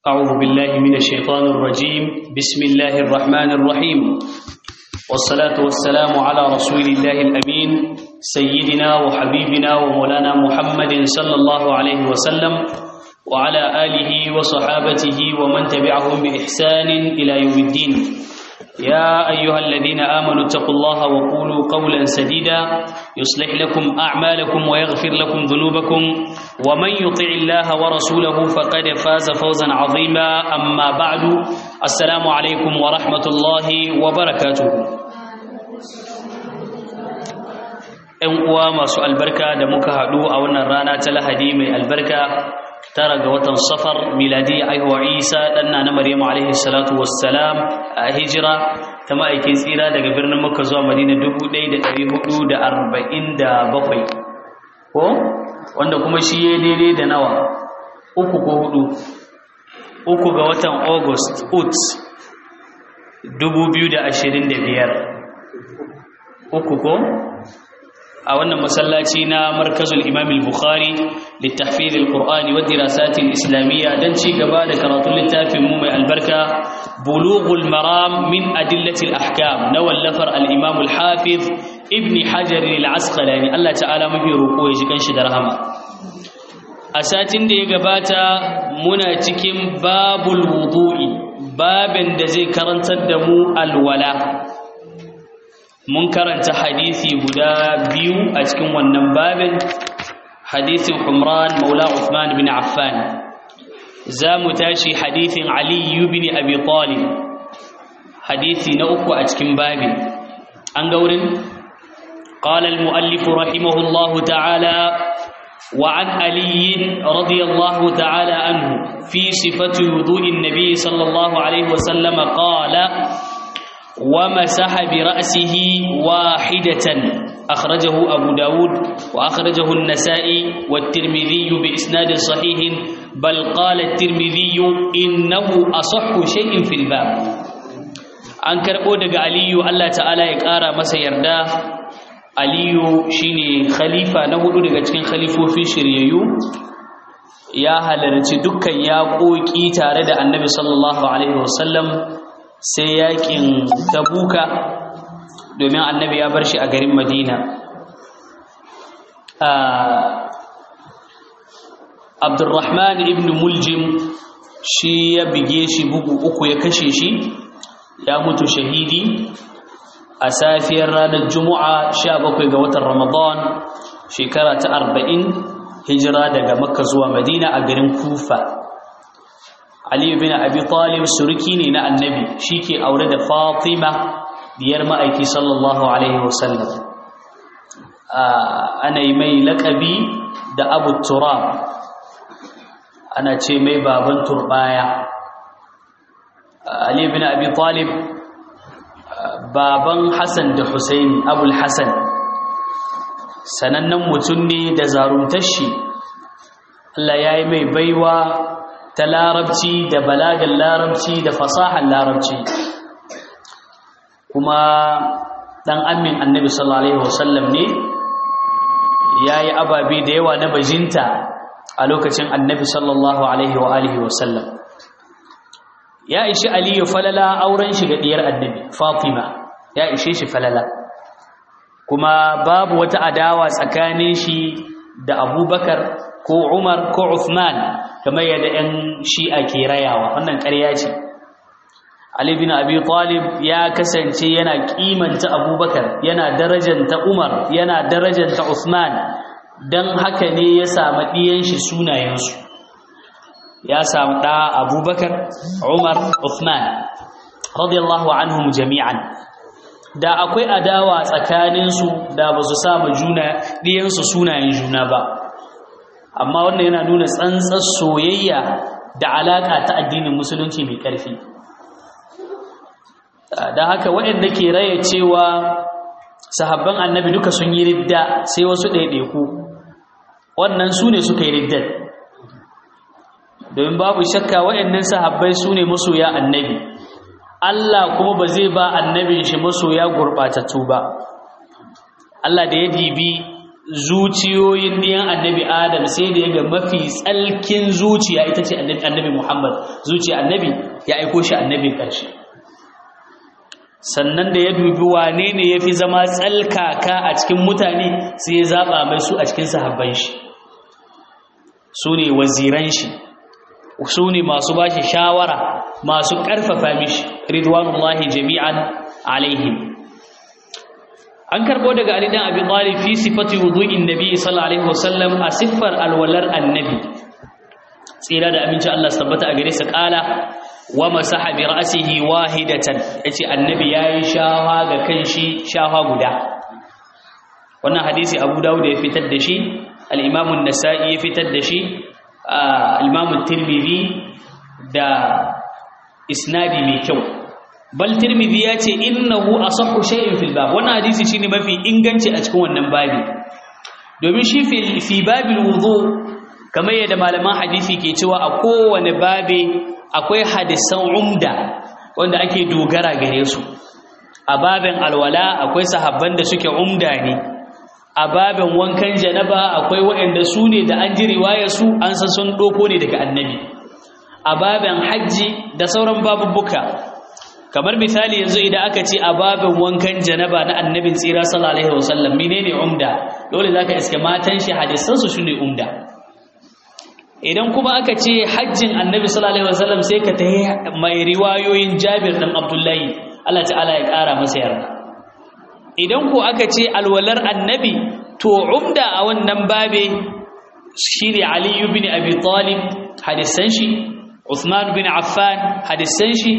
أعوذ بالله من الشيطان الرجيم بسم الله الرحمن الرحيم والصلاة والسلام على رسول الله الأمين سيدنا وحبيبنا ومولانا محمد صلى الله عليه وسلم وعلى آله وصحابته ومن تبعهم بإحسان إلى يوم الدين يا أيها الذين آمنوا اتقوا الله وقولوا قولا سديدا يصلح لكم أعمالكم ويغفر لكم ذنوبكم ومن يطع الله ورسوله فقد فاز فوزا عظيما أما بعد السلام عليكم ورحمة الله وبركاته ‘Yan uwa masu albarka da muka haɗu a wannan rana ta lahadi mai albarka tara ga watan safar miladi aihuwa isa ɗanna na maryamu alaihi salatu wassalam a hijira ta ma'aikin tsira daga birnin makka zuwa madina 1447 ko wanda kuma shi ya daidai da nawa uku ko hudu uku ga watan august ut 2025 uku ko a wannan masallaci na markazul imam al-bukhari littahfiz al-qur'ani wa dirasat al-islamiyya dan ci gaba da karatun littafin mu mai albarka bulughul maram min adillati al-ahkam na wallafar al-imam al-hafiz ibn hajar al-asqalani Allah ta'ala mafi roko ya ji kanshi da rahama a satin da ya gabata muna cikin babul wudu'i babin da zai karantar da mu alwala mun karanta hadisi guda biyu a cikin wannan babin hadisin Umran Maula Uthman bin Affan za mu tashi hadisin Ali bin Abi Talib hadisi na uku a cikin babin an ga wurin قال المؤلف رحمه الله تعالى وعن علي رضي الله تعالى عنه في صفة وضوء النبي صلى الله عليه وسلم قال ومسح برأسه واحدة أخرجه أبو داود وأخرجه النسائي والترمذي بإسناد صحيح بل قال الترمذي إنه أصح شيء في الباب an karɓo daga aliyu Allah ta'ala ya ƙara masa yarda aliyu shine khalifa na hudu daga cikin khalifofin shiryayyu ya halarci dukkan yaƙoƙi tare da annabi sallallahu alaihi wasallam sai yakin tabuka domin annabi ya bar shi a garin madina abdurrahman ibn muljim shi ya bige shi bugu uku ya kashe shi ya mutu shahidi a safiyar ranar juma'a 17 ga watan ramadan shekara ta 40 hijira daga makka zuwa madina a garin kufa Ali bin Abi Talib surki ne na Annabi shike aure da Fatima diyar ma'aiki sallallahu alaihi wasallam ana yi mai laƙabi da Abu Turab ana ce mai baban turbaya Ali bin Abi Talib baban Hassan da Husaini Abul Hassan sanannen mutum ne da zarumtar shi Allah ya yi mai baiwa ta larabci da balagan larabci da fasahan larabci kuma dan amin annabi sallallahu alaihi wasallam ne yayi ababe da yawa na bajinta a lokacin annabi sallallahu alaihi wa alihi wasallam ya ishi aliyu falala auren shi ga diyar annabi fatima ya ishe shi falala kuma babu wata adawa tsakanin shi da abubakar ko Umar ko Uthman kamar yadda 'yan shi'a ke rayawa wannan ƙarya ce Ali bin Abi Talib ya kasance yana kimanta Abubakar yana darajanta Umar yana darajanta Uthman dan haka ne ya samu ɗiyan shi sunayensu ya samu ɗa Abubakar Umar Uthman radiyallahu anhum jami'an da akwai adawa tsakaninsu da ba su samu juna ɗiyansu sunayen juna ba amma wannan yana nuna tsantsar soyayya da alaƙa ta addinin musulunci mai ƙarfi da haka waɗanda ke raya cewa sahabban annabi duka sun yi ridda sai wasu ɗaiɗaiku wannan su ne suka yi riddar domin babu shakka waɗannan sahabbai su ne masoya annabi Allah kuma ba zai ba annabin shi masoya gurɓatattu ba Allah da ya dibi zuciyoyin ɗiyan annabi adam sai da ya ga mafi tsalkin zuciya ita ce annabi muhammad zuciya annabi ya aiko shi annabin ƙarshe sannan da ya dubi wane ne ya fi zama tsalkaka a cikin mutane sai ya zaɓa mai su a cikin sahabban shi su ne waziran shi su ne masu ba shi shawara masu ƙarfafa mishi ridwanullahi jami'an alaihim an karbo daga Ali dan Abi Talib fi sifati wudu'in Nabi sallallahu alaihi wasallam a siffar alwalar annabi tsira da aminci Allah tabbata a gare sa kala wa masaha bi ra'sihi wahidatan yace annabi yayi shawa ga kanshi shawa guda wannan hadisi Abu Dawud ya fitar da shi al-Imam an-Nasa'i ya fitar da shi al-Imam at-Tirmidhi da isnadi mai kyau bal tirmidhi ya ce innahu asahhu shay'in fil bab wannan hadisi shine mafi inganci a cikin wannan babi domin shi fi babil wudu kamar yadda malaman hadisi ke cewa a kowane babe akwai hadisan umda wanda ake dogara gare su a babin alwala akwai sahabban da suke umda ne a babin wankan janaba akwai waɗanda su ne da an ji riwayar su an san sun doko ne daga annabi a babin hajji da sauran babubbuka kamar misali yanzu idan aka ce a babin wankan janaba na annabin tsira sallallahu alaihi wasallam menene umda dole zaka iske matan shi hadisan su shine umda idan kuma aka ce hajjin annabi sallallahu alaihi wasallam sai ka tayi mai riwayoyin Jabir dan Abdullahi Allah ta'ala ya kara masa yarda idan ko aka ce alwalar annabi to umda a wannan babe shine Ali ibn Abi Talib hadisan shi Uthman bin Affan hadisan shi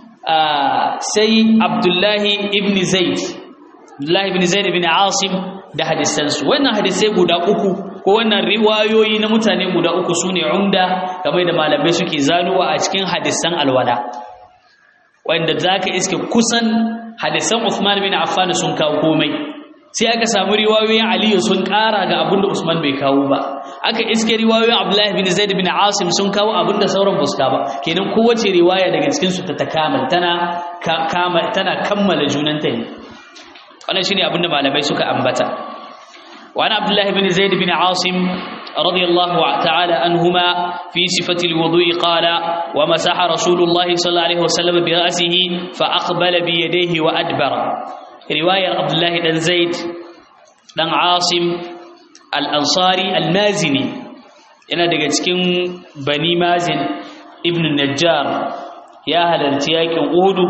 sai Abdullahi ibn Zaid Abdullahi ibn Zaid ibn Asim da hadisansu wannan hadisai guda uku ko wannan riwayoyi na mutane guda uku sune umda kamar da malamai suke zanuwa a cikin hadisan alwala wanda zaka iske kusan hadisan Uthman bin Affan sun kawo komai sai aka samu riwayoyin Aliyu sun ƙara ga abinda Usman bai kawo ba aka iske riwayoyin Abdullahi bin Zaid bin Asim sun kawo abinda sauran buska ba kenan kowace riwaya daga cikin su ta takamal tana tana kammala junanta ne wannan shine abinda malamai suka ambata wa ana Abdullahi bin Zaid bin Asim رضي الله تعالى عنهما في صفة الوضوء قال ومسح رسول الله صلى الله عليه وسلم برأسه فأقبل بيديه وأدبر riwayar abdullahi dan zaid dan asim al-ansari al-mazini yana daga cikin bani mazin ibn najjar ya halarci yakin uhudu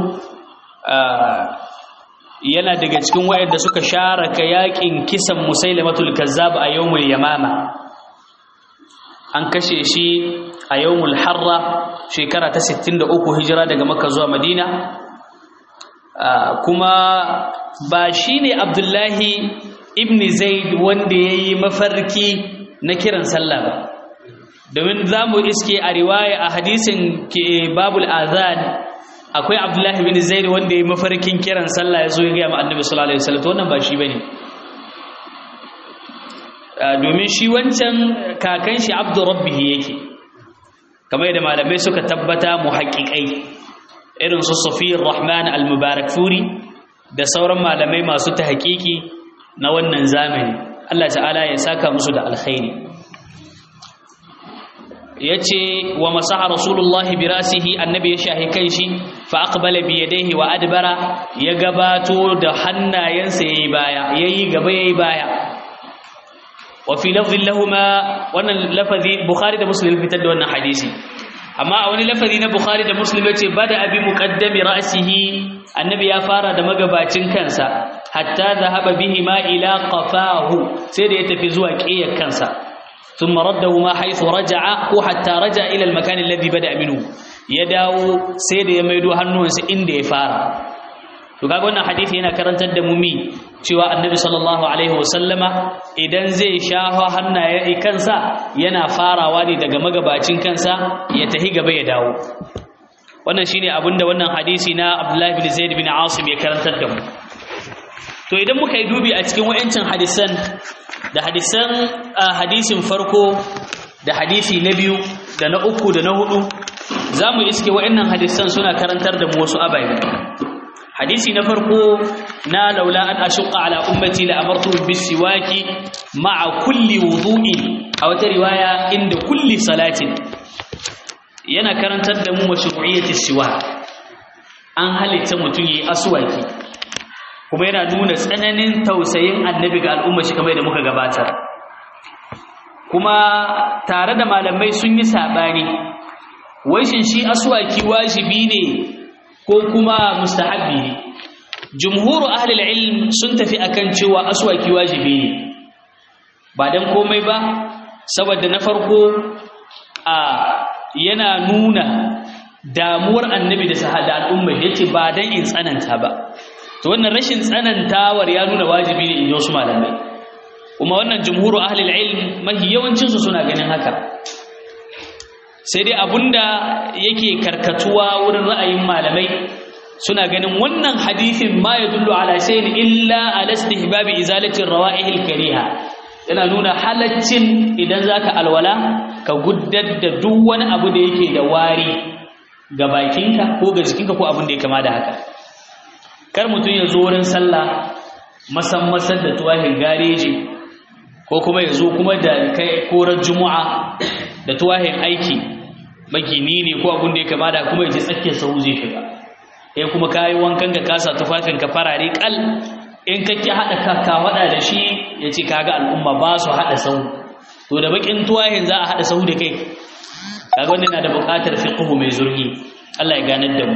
yana daga cikin wayanda suka sharaka yakin kisan musailamatul kazzab a yawmul yamama an kashe shi a yawmul harra shekara ta 63 hijira daga makka zuwa madina kuma ba shi ne abdullahi ibn zaid wanda ya yi mafarki na kiran sallah ba domin za mu iske a riwaya a hadisin ke babul azan akwai abdullahi ibn zaid wanda ya yi mafarkin kiran sallah ya zo ya gaya ma annabi sallallahu alaihi wasallam wannan ba shi bane domin shi wancan kakan shi abdu rabbihi yake kamar yadda malamai suka tabbata muhaqqiqai irin su Safiyar Rahman al-Mubarak Furi da sauran malamai masu ta hakiki na wannan zamani Allah ta'ala ya saka musu da alkhairi yace wa masaha rasulullahi bi rasihi annabi ya shahi kanshi fa aqbala bi yadayhi wa adbara ya gabato da hannayensa yayi baya yayi gaba yayi baya wa fi lafdhin lahumma wannan lafazi bukhari da muslim fitar da wannan hadisi amma a wani lafazi na bukhari da muslim yace bada abi muqaddami ra'sihi annabi ya fara da magabacin kansa hatta zahaba bihi ma ila qafahu sai da ya tafi zuwa qiyar kansa thumma raddahu ma haythu raja'a ko hatta raja'a ila al-makan alladhi bada minhu ya dawo sai da ya maido hannuwansa inda ya fara to kaga wannan hadisi yana karantar da mu mi cewa annabi sallallahu alaihi wasallama idan zai shafa hannaye kansa yana farawa ne daga magabacin kansa ya tahi gaba ya dawo wannan shine abinda wannan hadisi na Abdullah bin Zaid bin Asim ya karantar da mu to idan muka yi dubi a cikin wayancin hadisan da hadisan hadisin farko da hadisi na biyu da na uku da na hudu zamu iske wayannan hadisan suna karantar da mu wasu abaye hadisi na farko na laula an ashqa ala ummati la amartu bis siwaki ma'a kulli wudu'in a wata riwaya inda kulli salatin yana karantar da mu mashru'iyyati siwak an halitta mutum yi aswaki kuma yana nuna tsananin tausayin annabi ga al'umma shi kamar da muka gabatar kuma tare da malamai sun yi sabani wai shin shi aswaki wajibi ne ko kuma mustahabbi ne jumhuru ahli ilm sun tafi akan cewa aswaki wajibi ne ba dan komai ba saboda na farko a yana nuna damuwar annabi da sahada al'umma yace ba dan in tsananta ba to wannan rashin tsanantawar ya nuna wajibi ne in wasu malamai kuma wannan jumhuru ahli ilm mahi yawancin su suna ganin haka sai dai abunda yake karkatuwa wurin ra'ayin malamai suna ganin wannan hadisin ma yadullu ala shay'in illa ala istihbabi izalati rawa'ihil kariha yana nuna halaccin idan zaka alwala ka guddar da duk wani abu da yake da wari ga bakinka ko ga jikinka ko abin da ya kama da haka kar mutum ya zo wurin sallah masan masar da tuwahin gareji ko kuma ya zo kuma da kai korar juma'a da tuwahin aiki magini ne ko abin da ya kama da kuma ya ji tsakiyar sahu zai shiga eh kuma kayi wankan ka kasa tufafin ka farare kal in ka ki hada ka ka wada da shi yace kaga al'umma ba su hada sahu to da bakin tuwahin za a hada sahu da kai kaga wannan na da buƙatar fiqhu mai zurfi Allah ya ganar da mu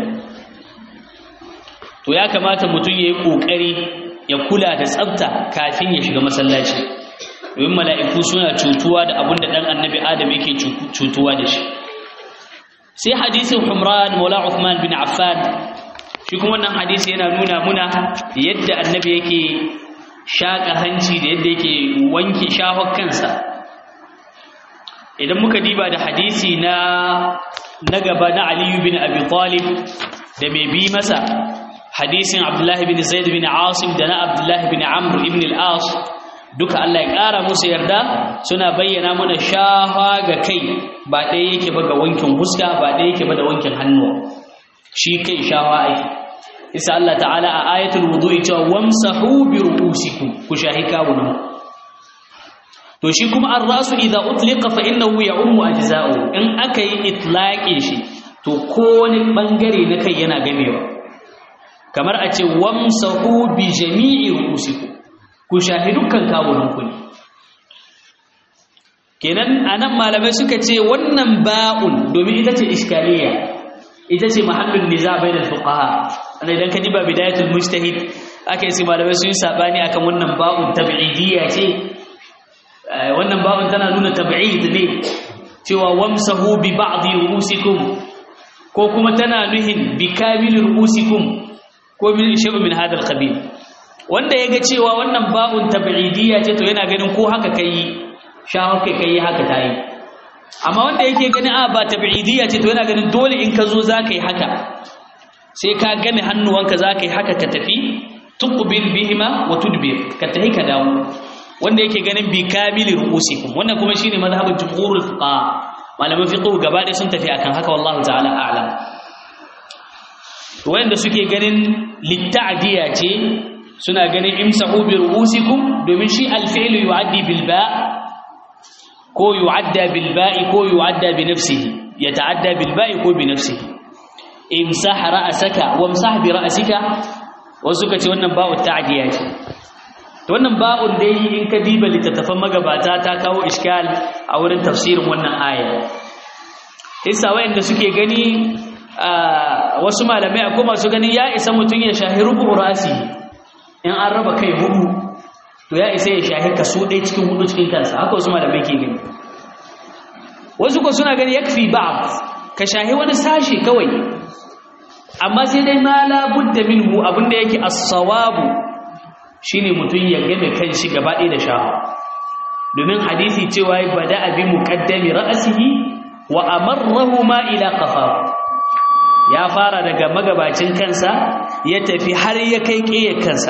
to ya kamata mutum yayi kokari ya kula da tsafta kafin ya shiga masallaci domin mala'iku suna cutuwa da abin da dan annabi Adam yake cutuwa da shi sai hadisin Humran Maula Uthman bin Affan shi kuma wannan hadisi yana nuna muna yadda annabi yake shaka hanci da yadda yake wanke shahon kansa idan muka diba da hadisi na na gaba na Ali bin Abi Talib da mai bi masa hadisin Abdullah bin Zaid bin Asim da na Abdullah bin Amr ibn al-As duka Allah ya ƙara musu yarda suna bayyana mana shafa ga kai ba ɗaya yake ba ga wankin huska ba ɗaya yake ba da wankin hannuwa shi kai shafa aiki isa Allah ta'ala a ayatul wudu'i cewa wamsahu bi ru'usikum ku shahi kawunan to shi kuma ar-rasu idza utliqa fa innahu ya'ummu ajza'u in aka yi itlaqin shi to kowane bangare na kai yana gamewa kamar a ce wamsahu bi jami'i ru'usikum ku shahi dukkan kawunanku ne kenan anan malamai suka ce wannan ba'un domin ita ce iskaliya ita ce mahallin niza bainal fuqaha ana idan ka diba bidayatul mujtahid aka yi malamai sun sabani akan wannan ba'un tab'idiyya ce wannan ba'un tana nuna tab'id ne cewa wamsahu bi ba'dhi ru'usikum ko kuma tana nuhin bi kamil ru'usikum ko min shay'un min hadha al-qabil wanda ya ga cewa wannan babun tab'idiyya ce to yana ganin ko haka kai shawo kai kai haka tayi amma wanda yake ganin a ba tab'idiyya ce to yana ganin dole in ka zo zaka yi haka sai ka game hannuwanka zaka yi haka ka tafi tuqbil bihima wa tudbir ka tahi ka dawo wanda yake ganin bi kamili ru'usikum wannan kuma shine mazhabin jumhurul fuqaha malaman fiqh gaba da sun tafi akan haka wallahu ta'ala a'lam wanda suke ganin litta'diya ce suna ganin imsahu bi ru'usikum domin shi alfi'lu yu'addi bil ba' ko yu'adda bil ba'i ko yu'adda bi nafsihi yata'adda bil ba'i ko bi nafsihi imsah ra'saka wamsah bi ra'sika wasu kace wannan ba'u ta'diya ce to wannan ba'un dai in ka diba littattafan magabata ta kawo iskal a wurin tafsirin wannan aya isa wayanda suke gani wasu malamai akwai masu gani ya isa mutum ya shahiru ra'si in an raba kai hudu to ya isa ya shahi kaso ɗaya cikin hudu cikin kansa haka wasu malamai ke gani wasu ko suna gani yakfi ba'd ka shahi wani sashi kawai amma sai dai ma la budda minhu abinda yake as-sawabu shine mutum ya game kanshi gaba ɗaya da shaha domin hadisi cewa ya bada abi muqaddami ra'sihi wa amarrahu ma ila qafahu ya fara daga magabacin kansa ya tafi har ya kai ƙiyar kansa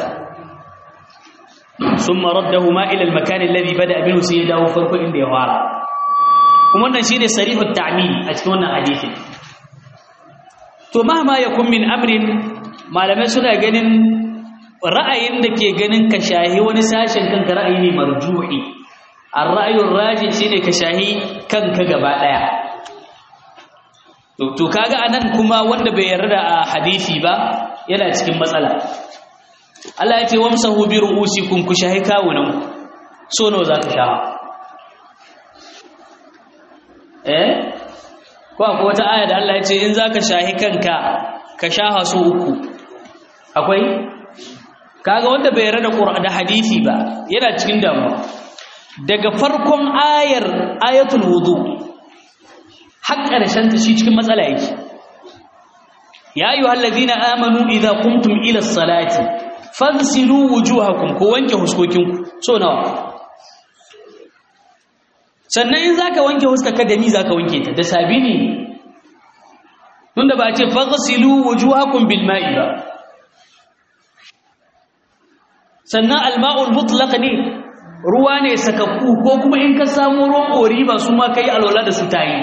sun maraddahu ma ilal makanin labi bada abinu sai ya dawo farko inda ya fara kuma wannan shi ne sarihun ta'amil a cikin wannan hadithin to mahama ya kun min amrin malamai suna ganin ra'ayin da ke ganin ka shahi wani sashen kanka ra'ayi ne marjuhi ar-ra'yur rajih shine ka shahi kanka gaba daya to to kaga anan kuma wanda bai yarda a hadisi ba yana cikin matsala Allah ya ce wamsahu bi ru'usikum ku shahi kawunan so nawa zaka shaha eh ko akwai wata aya da Allah ya ce in zaka shahi kanka ka shaha su uku akwai kaga wanda bai yarda da da hadisi ba yana cikin damuwa daga farkon ayar ayatul wudu har ƙarshen ta shi cikin matsala yake ya ayyuhal ladina amanu idza qumtum ila as-salati fansilu wujuhakum ko wanke huskokinku so nawa sannan in zaka wanke huskarka da ni zaka wanke ta da sabini tunda ba a ce faghsilu wujuhakum bil ma'i ba sannan alma'ul mutlaq ne ruwa ne sakakku ko kuma in ka samu ruwan ori ba su ma kai alwala da su tayi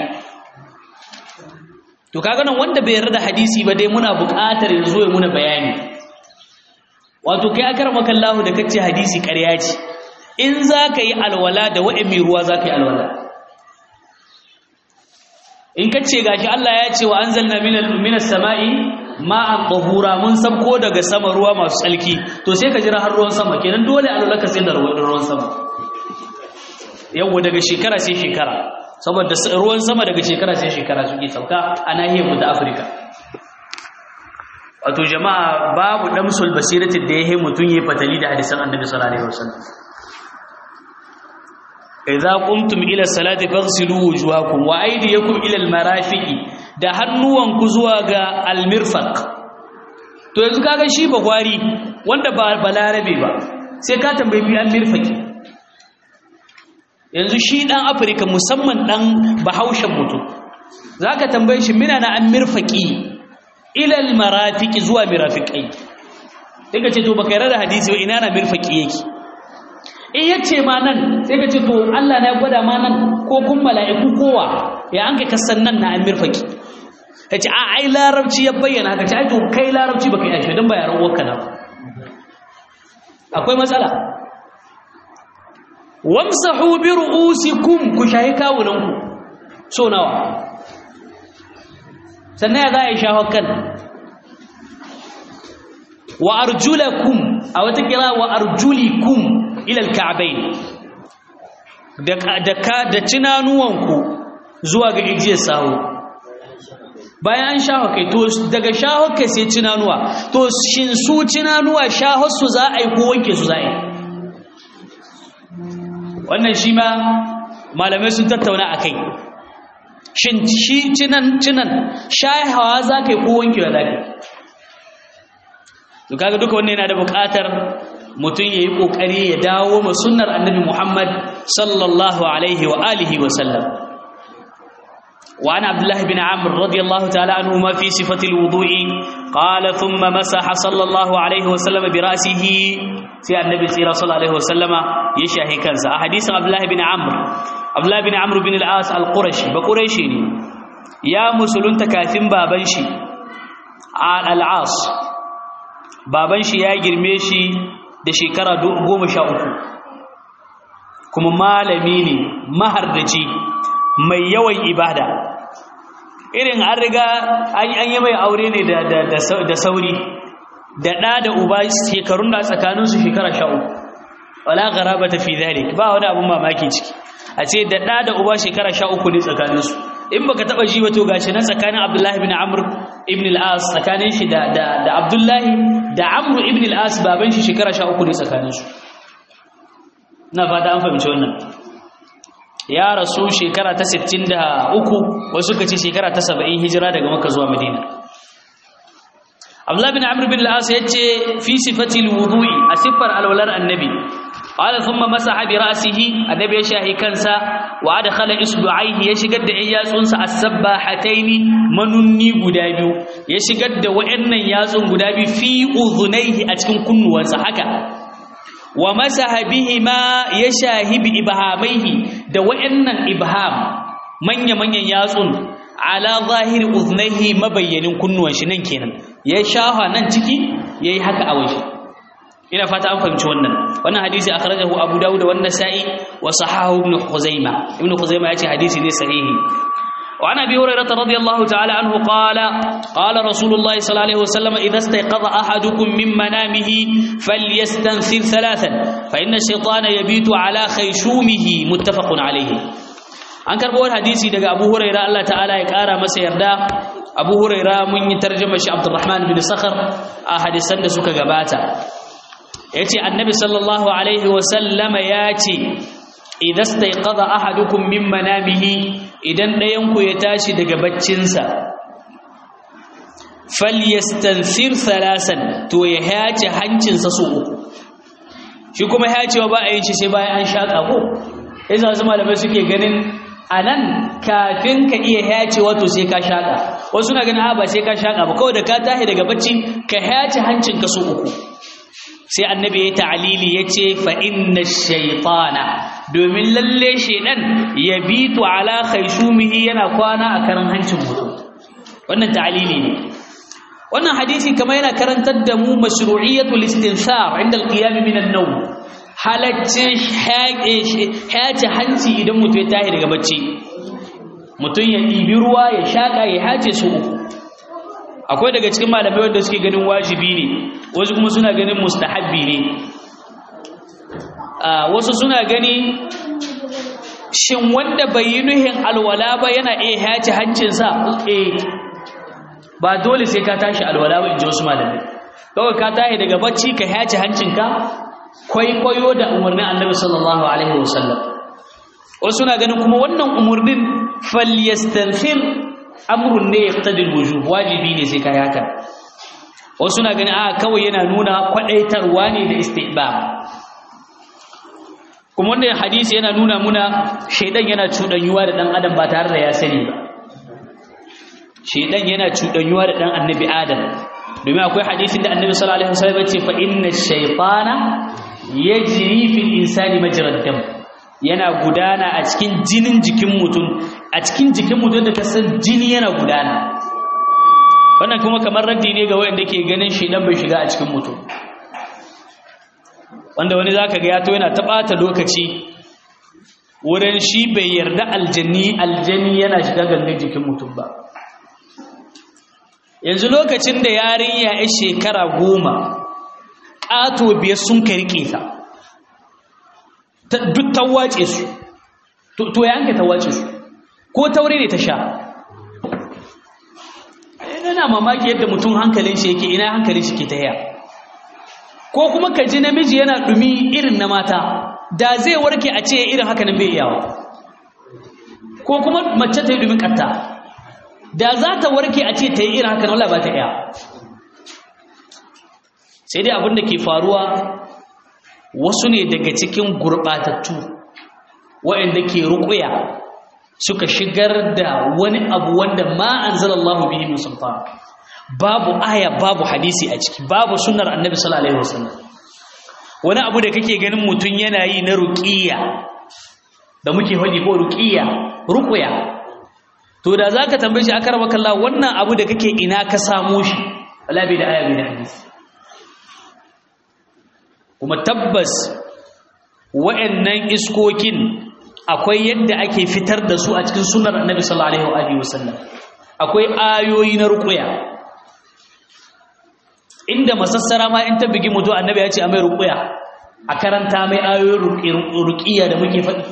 to kaga nan wanda bai yarda hadisi ba dai muna buƙatar yanzu ya muna bayani wato kai akramaka Allah da kace hadisi ƙarya ce in zaka yi alwala da wa'imi ruwa zaka yi alwala in kace gashi Allah ya ce wa anzalna minal minas sama'i ma'an tahura mun sabko daga sama ruwa masu tsalki to sai ka jira har ruwan sama kenan dole alwala ka sai da ruwan sama yawa daga shekara sai shekara saboda ruwan sama daga shekara sai shekara suke sauka a nahiyar mu ta Afirka wato jama'a babu damsul basirati da yake mutun yi fatali da hadisan Annabi sallallahu alaihi wasallam idza qumtum ila salati faghsilu wujuhakum wa aydiyakum ila almarafiqi da hannuwanku zuwa ga almirfaq to yanzu kaga shi ba gwari wanda ba balarabe ba sai ka tambayi bi almirfaqi yanzu shi dan afirka musamman dan bahaushen mutum zaka tambaye shi mina na an mirfaqi ila almarafiqi zuwa mirafiqai sai ka ce to baka yarda da hadisi ba ina na mirfaqi yake in yace ma nan sai ka ce to Allah na gwada ma nan ko kun mala'iku kowa ya an kai kasan nan na amir faki yace a ai larabci ya bayyana haka ce ai to kai larabci baka yi ashe dan ba yaran uwarka na akwai matsala wamsahu bi ru'usikum ku shahi kawunan ku so nawa sannan ya za a yi shaho kan wa arjulakum a wata kira wa arjulikum ilal ka'bayn da da da tunanuwanku zuwa ga igiyar sawo bayan an shaho kai to daga shaho kai sai tunanuwa to shin su tunanuwa shaho su za a yi ko wanke su za a yi wannan shi ma malamai sun tattauna a kai shin shi tunan tunan shahawa za ka yi ko wankewa za ka yi to kaga duka wannan yana da buƙatar mutum yayi kokari ya dawo ma sunnar annabi Muhammad sallallahu alaihi wa alihi wa sallam wa ana abdullah ibn amr radiyallahu ta'ala anhu ma fi sifati alwudu'i qala thumma masaha sallallahu alaihi wa sallam bi ra'sihi sai annabi sallallahu alaihi wa sallama ya shahi kansa a hadisin abdullah ibn amr abdullah ibn amr bin al-as al-qurashi ba quraishi ne ya musulunta kafin baban shi al-as baban shi ya girme shi da shekara goma sha uku kuma malami ne mahardaci mai yawan ibada irin an riga an yi mai aure ne da sauri da ɗa da uba shekarun da tsakaninsu shekara sha uku wala garaba ta fi zalik ba wani abin mamaki ciki a ce da ɗa da uba shekara sha uku ne tsakaninsu in baka taba ji wato gashi nan tsakanin Abdullahi ibn Amr ibn al-As tsakanin shi da da da Abdullahi da Amr ibn al-As baban shi shekara 13 ne tsakanin su na fata an fahimci wannan ya rasu shekara ta 63 wasu kace shekara ta 70 hijira daga Makka zuwa Madina Abdullahi ibn Amr ibn al-As yace fi sifati al-wudu'i asifar alwalar annabi قال ثم مسح براسه النبي يشاهي كنسا وادخل اصبعيه يشغد da yatsunsa as-sabbahatayn manunni guda biyu ya shigar da wayannan yatsun guda biyu fi udhunayhi a cikin kunnuwansa haka wa masaha bihima yashahi bi ibhamaihi da wayannan ibham manya manyan yatsun ala zahiri uznaihi mabayyanin kunnuwan shi nan kenan ya shafa nan ciki yayi haka a waje ina fata an fahimci wannan wannan hadisi akhrajahu abu dawud wa an-nasa'i wa sahahu ibn khuzaimah ibn khuzaimah yace hadisi ne sahihi وعن ابي هريره رضي الله تعالى عنه قال قال رسول الله صلى الله عليه وسلم اذا استيقظ احدكم من منامه فليستنثر ثلاثا فان الشيطان يبيت على خيشومه متفق عليه an karbo wani hadisi daga Abu Huraira Allah ta'ala ya kara masa yarda Abu Huraira mun yi tarjuma shi Abdurrahman bin Sakhar a hadisan da suka gabata yace annabi sallallahu alaihi wa sallama yace idan staiqadha ahadukum min manamihi idan ɗayan ku ya tashi daga baccinsa falyastansir thalasan to ya hace hancinsa su uku shi kuma hacewa ba a yin shi sai bayan an shaka ko yasa wasu malamai suke ganin anan kafin ka iya hacewa to sai ka shaka wasu na ganin a ba sai ka shaka ba kawai da ka tashi daga bacci ka hace hancinka su uku sai annabi ya ta'alili ya ce fa inna shaitana domin lalle shaidan ya bitu ala khaishumihi yana kwana a karan hancin mutum wannan ta'alili ne wannan hadisi kamar yana karantar da mu mashru'iyatul istinsar inda al-qiyam min an-nawm halaccin hace hanci idan mutum ya tashi daga bacci mutum ya ɗibi ruwa ya shaƙa ya hace su uku akwai daga cikin malamai wanda suke ganin wajibi ne wasu kuma suna ganin mustahabbi ne wasu suna gani shin wanda bai yi nuhin alwala ba yana iya hace hancinsa eh ba dole sai ka tashi alwala ba in ji wasu malamai kawai ka tashi daga bacci ka hace hancinka kwaikwayo da umarnin annabi sallallahu alaihi wasallam wasu suna ganin kuma wannan umarnin falyastanfir amrun ne yaqtadi alwujub wajibi ne sai kai haka wasu suna ganin a kawai yana nuna kwadaitarwa ne da istihbab kuma wannan hadisi yana nuna muna shaidan yana cudanyuwa da dan adam ba tare da ya sani ba shaidan yana cudanyuwa da dan annabi adam domin akwai hadisin da annabi sallallahu alaihi wasallam ya ce fa inna shaytana yajri fil insani majrad dam yana gudana a cikin jinin jikin mutum a cikin jikin mutum da kasan jini yana gudana wannan kuma kamar raddi ne ga wanda ke ganin shaidan bai shiga a cikin mutum wanda wani zaka ga ya to yana ta bata lokaci wurin shi bai yarda aljanni aljanni yana shiga gangan jikin mutum ba yanzu lokacin da yarinya ya shekara goma ƙato biyar sun ka riƙe ta duk ta wace su to ya hanka ta wace su ko taure ne ta sha yana mamaki yadda mutum hankalin shi yake ina hankalin shi ke ta yaya ko kuma ka ji namiji yana dumi irin na mata da zai warke a ce irin haka nan bai iyawa ko kuma mace ta yi dumin katta da za ta warke a ce ta yi irin haka nan wala ba ta iya sai dai abin da ke faruwa wasu ne daga cikin gurɓatattu waɗanda ke ruƙuya suka shigar da wani abu wanda ma anzalallahu bihi min sultan babu aya babu hadisi a ciki babu sunnar annabi sallallahu alaihi wasallam wani abu da kake ganin mutun yana yi na ruqiyya da muke faɗi ko ruqiyya ruqya to da zaka tambaye shi akarba kallah wannan abu da kake ina ka samo shi wala bi da aya bi da hadisi kuma tabbas wa'annan iskokin akwai yadda ake fitar da su a cikin sunnar annabi sallallahu alaihi wasallam akwai ayoyi na ruqya inda masassara ma in ta bigi mutu annabi ya ce a mai ruqya a karanta mai ayoyin ruqiyya da muke faɗi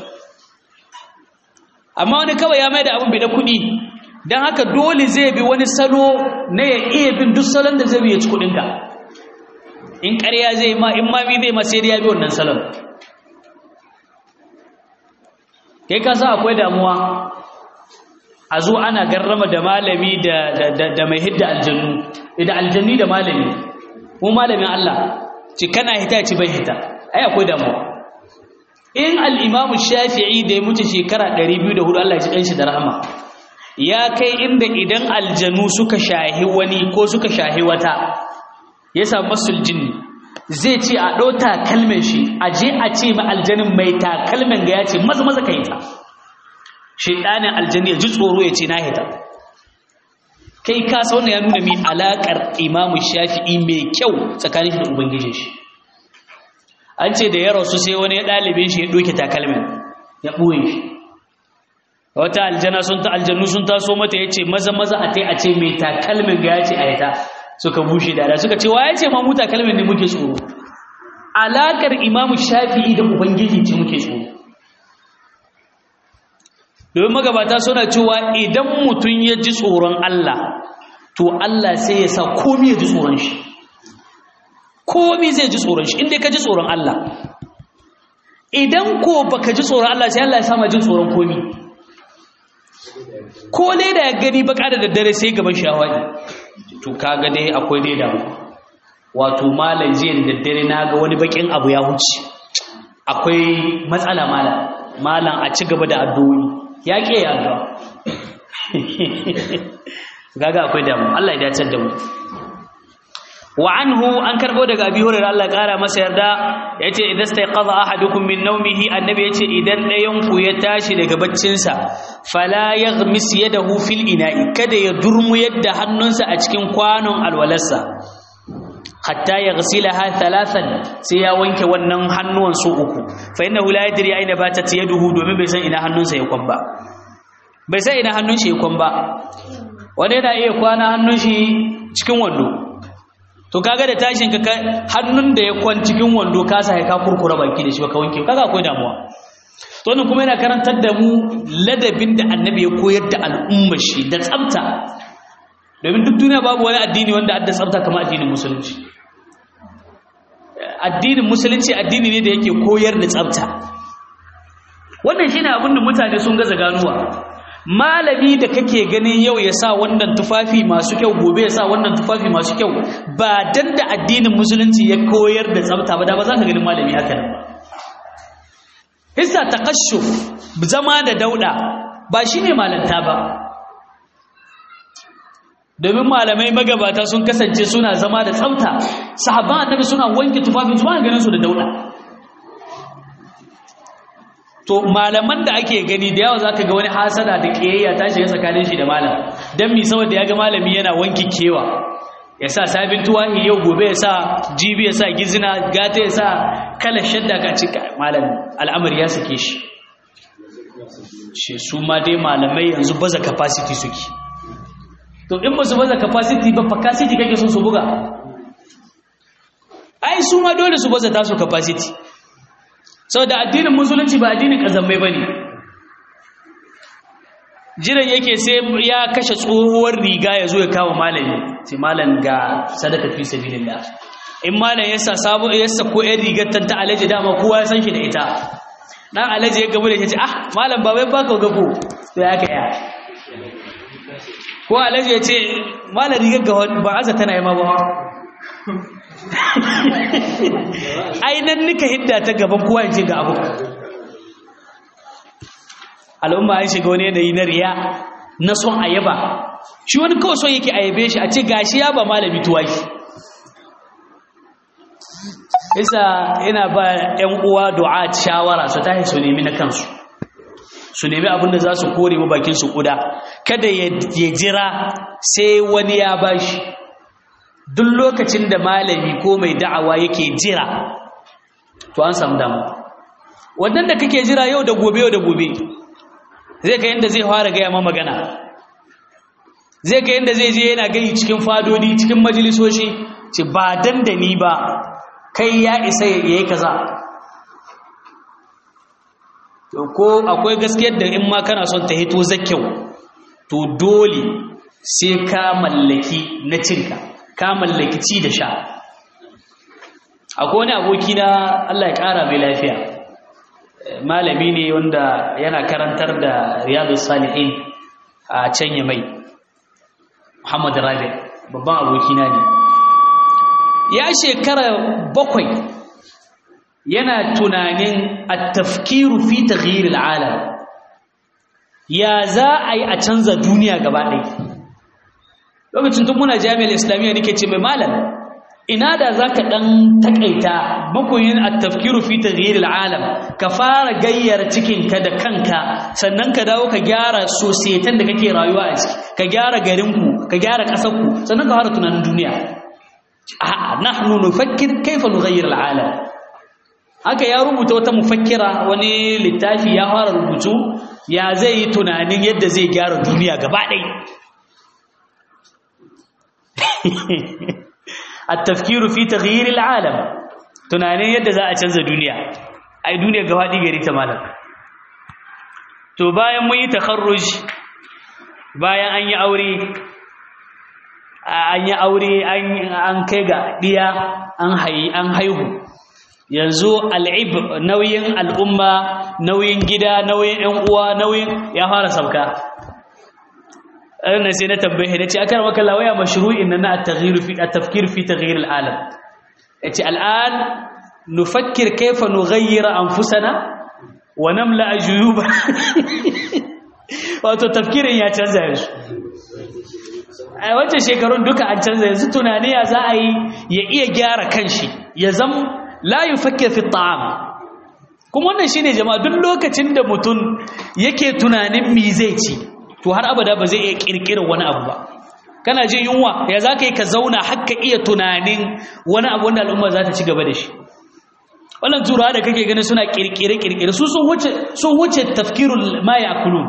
amma wani kawai ya mai da abin bai da kuɗi don haka dole zai bi wani salo na ya iya bin duk salon da zai bi ya ci kuɗinka in ƙarya zai ma in mami zai ma sai ya bi wannan salon kai ka sa akwai damuwa a zo ana garrama da malami da mai hidda aljannu da aljanni da malami mu malamin Allah ci kana hita ci bai hita ai akwai damuwa in al-imamu shafi'i da ya mutu shekara 204 Allah ya ji kanshi da rahama ya kai inda idan aljannu suka shahi wani ko suka shahi wata ya samu masul jinni zai ce a ɗau takalmin shi a je a ce ma aljanin mai takalmin ga ya ce maza maza ka hita shaidanin aljani ya ji tsoro ya ce na hita kai ka sa wannan ya nuna mi alakar imamu shafi'i mai kyau tsakanin shi da ubangijin shi an ce da ya rasu sai wani ya ɗalibin shi ya ɗoke takalmin ya ɓoye shi wata aljana sun ta aljannu sun taso mata ya ce maza maza a tai a ce mai takalmin ga ya ce a yata suka bushe da suka ce wa ya ce ma mu takalmin ne muke tsoro alakar imamu shafi'i da ubangiji ce muke tsoro domin magabata suna cewa idan mutum ya ji tsoron Allah to Allah sai ya sa komi ya ji tsoron shi komi zai ji tsoron shi inda ka ji tsoron Allah idan ko baka ji tsoron Allah sai Allah ya sama jin tsoron komi ko dai da ya gani baka da daddare sai gaban shawari to kaga dai akwai dai damu wato malam jiya da daddare na ga wani bakin abu ya huce akwai matsala malam malam a ci gaba da addu'o'i ya ke ya addu'a gaga akwai damu Allah ya dace da mu wa anhu an karbo daga abi hurairah Allah ya kara masa yarda yace idan stayqadha ahadukum min nawmihi annabi yace idan ɗayan ku ya tashi daga baccin sa fala yaghmis yadahu fil ina'i kada ya durmu yadda hannunsa a cikin kwanon alwalarsa hatta ya ghasilaha thalathan sai ya wanke wannan hannuwan su uku fa innahu la yadri aina batat yaduhu domin bai san ina hannunsa ya kwan ba bai san ina hannun shi ya kwan ba wanda yana iya kwana hannun shi cikin wando to kaga da tashin ka hannun da ya kwan cikin wando ka sa ka kurkura baki da shi ka wanke kaga akwai damuwa to wannan kuma yana karantar da mu ladabin da annabi ya koyar da al'ummar shi da tsafta domin duk duniya babu wani addini wanda adda tsafta kamar addinin musulunci addinin musulunci addini ne da yake koyar da tsafta wannan shine abin da mutane sun gaza ganuwa malami da kake ganin yau ya sa wannan tufafi masu kyau gobe ya sa wannan tufafi masu kyau ba dan da addinin musulunci ya koyar da tsafta ba da ba za ka ganin malami haka nan ba hissa taqashshuf zama da dauda ba shine malanta ba domin malamai magabata sun kasance suna zama da tsafta sahabban annabi suna wanke tufafin su ba ganin su da dauda to malaman da ake gani da yawa zaka ga wani hasada da kiyayya ta shiga tsakanin shi da malam dan mi saboda ya ga malami yana wanki kewa ya sa sabin tuwahi yau gobe ya sa jibi ya sa gizina gata ya sa kalar shadda ka ci malam al'amari ya sake shi shi su ma dai malamai yanzu baza capacity suke to in ba su baza capacity ba capacity kake son su buga ai su ma dole su baza tasu capacity saboda addinin musulunci ba addinin kazammai bane jiran yake sai ya kashe tsohuwar riga ya zo ya kawo malami sai malam ga sadaka fi sabilillah in malam ya sa sabo ya sa ko ɗan rigar ta alaji dama kowa ya san shi da ita dan alaji ya gabu da ya ce ah malam ba wai baka gabo to ya kaya ko alaji ya ce malam rigar ga ba aza tana yi ma ba ai nan nika hidda ta gaban kowa ya ce ga abu al'umma an shiga wani yanayi na riya na son ayaba shi wani kawai son yake ayabe shi a ce gashi ya ba malami tuwaki isa ina ba 'yan uwa du'a shawara su tashi su nemi na kansu su nemi abinda za su kore ma bakin su kuda kada ya jira sai wani ya bashi duk lokacin da malami ko mai da'awa yake jira to an samu damu wannan da kake jira yau da gobe yau da gobe zai ka yadda zai fara gaya ma magana zai ka yadda zai je yana gai cikin fadodi cikin majalisoshi ce ba dan da ni ba kai ya isa ya yi kaza to ko akwai gaskiyar da in ma kana son ta hito zakyau to dole sai ka mallaki na cinka ka mallaki ci da sha akwai wani aboki na Allah ya ƙara mai lafiya malami ne wanda yana karantar da riyadu salihin a can ya mai muhammad rabi babban abokina ne ya shekara bakwai yana tunanin a tafkiru fi taghyiril alam ya za a yi a canza duniya gaba ɗaya lokacin tun muna jami'ar islamiyya nake ce mai malam ina da za ka ɗan taƙaita makoyin a tafkiru fi taghyiril alam ka fara gayyar cikinka da kanka sannan ka dawo ka gyara sosaitan da kake rayuwa a ciki ka gyara garinku ka gyara ƙasarku sannan ka fara tunanin duniya a'a nahnu nufakkir kaifa nughayyir al'alam haka ya rubuta wata mufakkira wani littafi ya fara rubutu ya zai yi tunanin yadda zai gyara duniya gaba ɗaya at-tafkiru fi taghyir al'alam tunanin yadda za a canza duniya ai duniya gaba ɗaya gari ta malam to bayan mun yi takharruj bayan an yi aure an yi aure an kai ga ɗiya an haihu yanzu al'ib nauyin al'umma nauyin gida nauyin ‘yan uwa nauyin ya fara sauka ɗan sai na tambaye da ce aka rama kalla waya mashru'in na na tafkir fi taghyir al'alam ya ce al'an nufakkir kaifa nughayyira anfusana wa namla ajuyuba wato tafkirin ya canza yanzu a wancan shekarun duka an canza yanzu tunani ya za a yi ya iya gyara kanshi ya zam la yufakkir fi ta'am kuma wannan shine jama'a duk lokacin da mutum yake tunanin me zai ci to har abada ba zai iya kirkirar wani abu ba kana jin yunwa ya za ka yi ka zauna har ka iya tunanin wani abu wanda al'umma za ta ci gaba da shi wannan turawa da kake gani suna kirkire-kirkire su sun wuce sun wuce tafkirul ma ya'kulun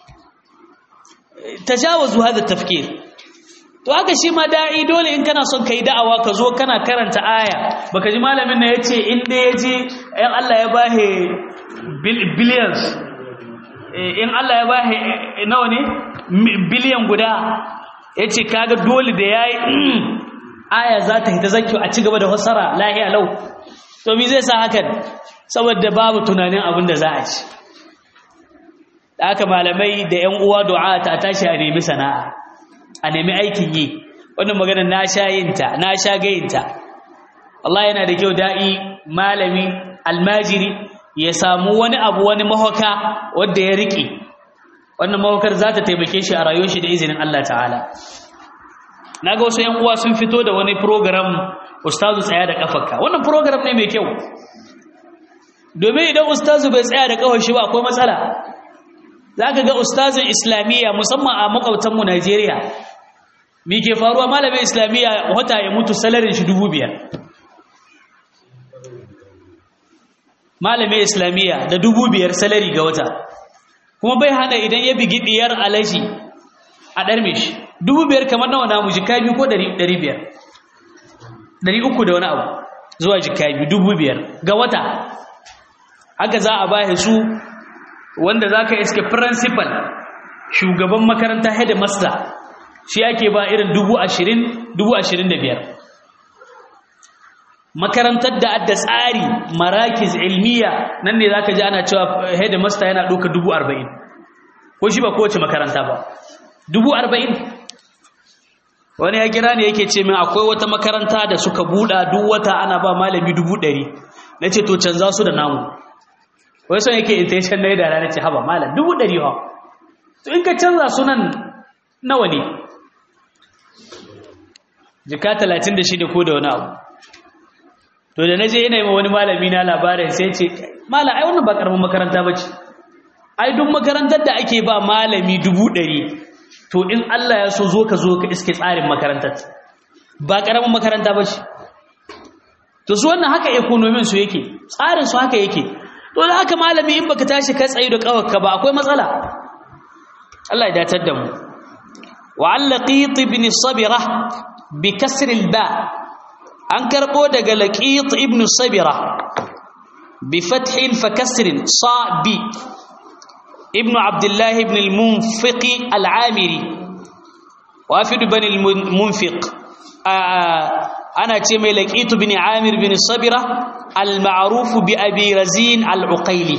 tajawazu hada tafkir to haka shi ma da'i dole in kana son kai da'awa ka zo kana karanta aya baka ji malamin na yace in da yaji in Allah ya bahe billions in Allah ya bahe nawa ne billion guda yace kaga dole da yayi aya za ta hita zakki a ci gaba da fassara lahiya lau to me zai sa hakan saboda babu tunanin abin da za a ci da aka malamai da ƴan uwa du'a ta tashi a nemi sana'a a nemi aikin yi wannan maganar na sha yinta na sha gayinta Allah yana da kyau da'i malami almajiri ya samu wani abu wani mahauka wanda ya rike wannan mahaukar za ta taimake shi a rayuwar shi da izinin Allah ta'ala na ga wasu 'yan uwa sun fito da wani program ustazu tsaya da kafarka wannan program ne mai kyau domin idan ustazu bai tsaya da kafar shi ba akwai matsala za ka ga ustazin islamiyya musamman a makwabtanmu najeriya mi ke faruwa malamin islamiyya wata ya mutu salarin shi dubu biyar malamin islamiyya da dubu biyar salari ga wata kuma bai hana idan ya bigi diyar alaji a ɗarme shi dubu biyar kamar nawa namu jika biyu ko ɗari biyar ɗari uku da wani abu zuwa jika biyu dubu biyar ga wata haka za a bahe su wanda za ka iske principal shugaban makaranta headmaster shi ake ba irin dubu ashirin dubu ashirin da biyar makarantar da adda tsari marakiz ilmiya nan ne za ka ji ana cewa headmaster yana ɗauka dubu arba'in ko shi ba kowace makaranta ba dubu arba'in wani ya kira ne yake ce min akwai wata makaranta da suka buɗa duk wata ana ba malami dubu ɗari na ce to canza su da namu wai son yake intention na yi da rana ce haba malam dubu ɗari ha to in ka canza sunan nawa ne jika talatin da shida ko da wani abu to da na je yana yi ma wani malami na labarin sai ce malam ai wannan ba karamin makaranta ba ce ai duk makarantar da ake ba malami dubu ɗari to in Allah ya so zo ka zo ka iske tsarin makarantar ba karamin makaranta ba ce to su wannan haka ekonomin su yake tsarin su haka yake to da haka malami in baka tashi ka tsayi da kawarka ba akwai matsala Allah ya datar da mu wa allaqit ibn sabira bi kasr al ba an karbo daga laqit ibn sabira bi fath fa kasr sa bi ibn abdullah ibn al munfiq al amiri wafid bani al munfiq ana ce mai laqitu bin amir bin sabira al-ma'ruf bi abi razin al-uqayli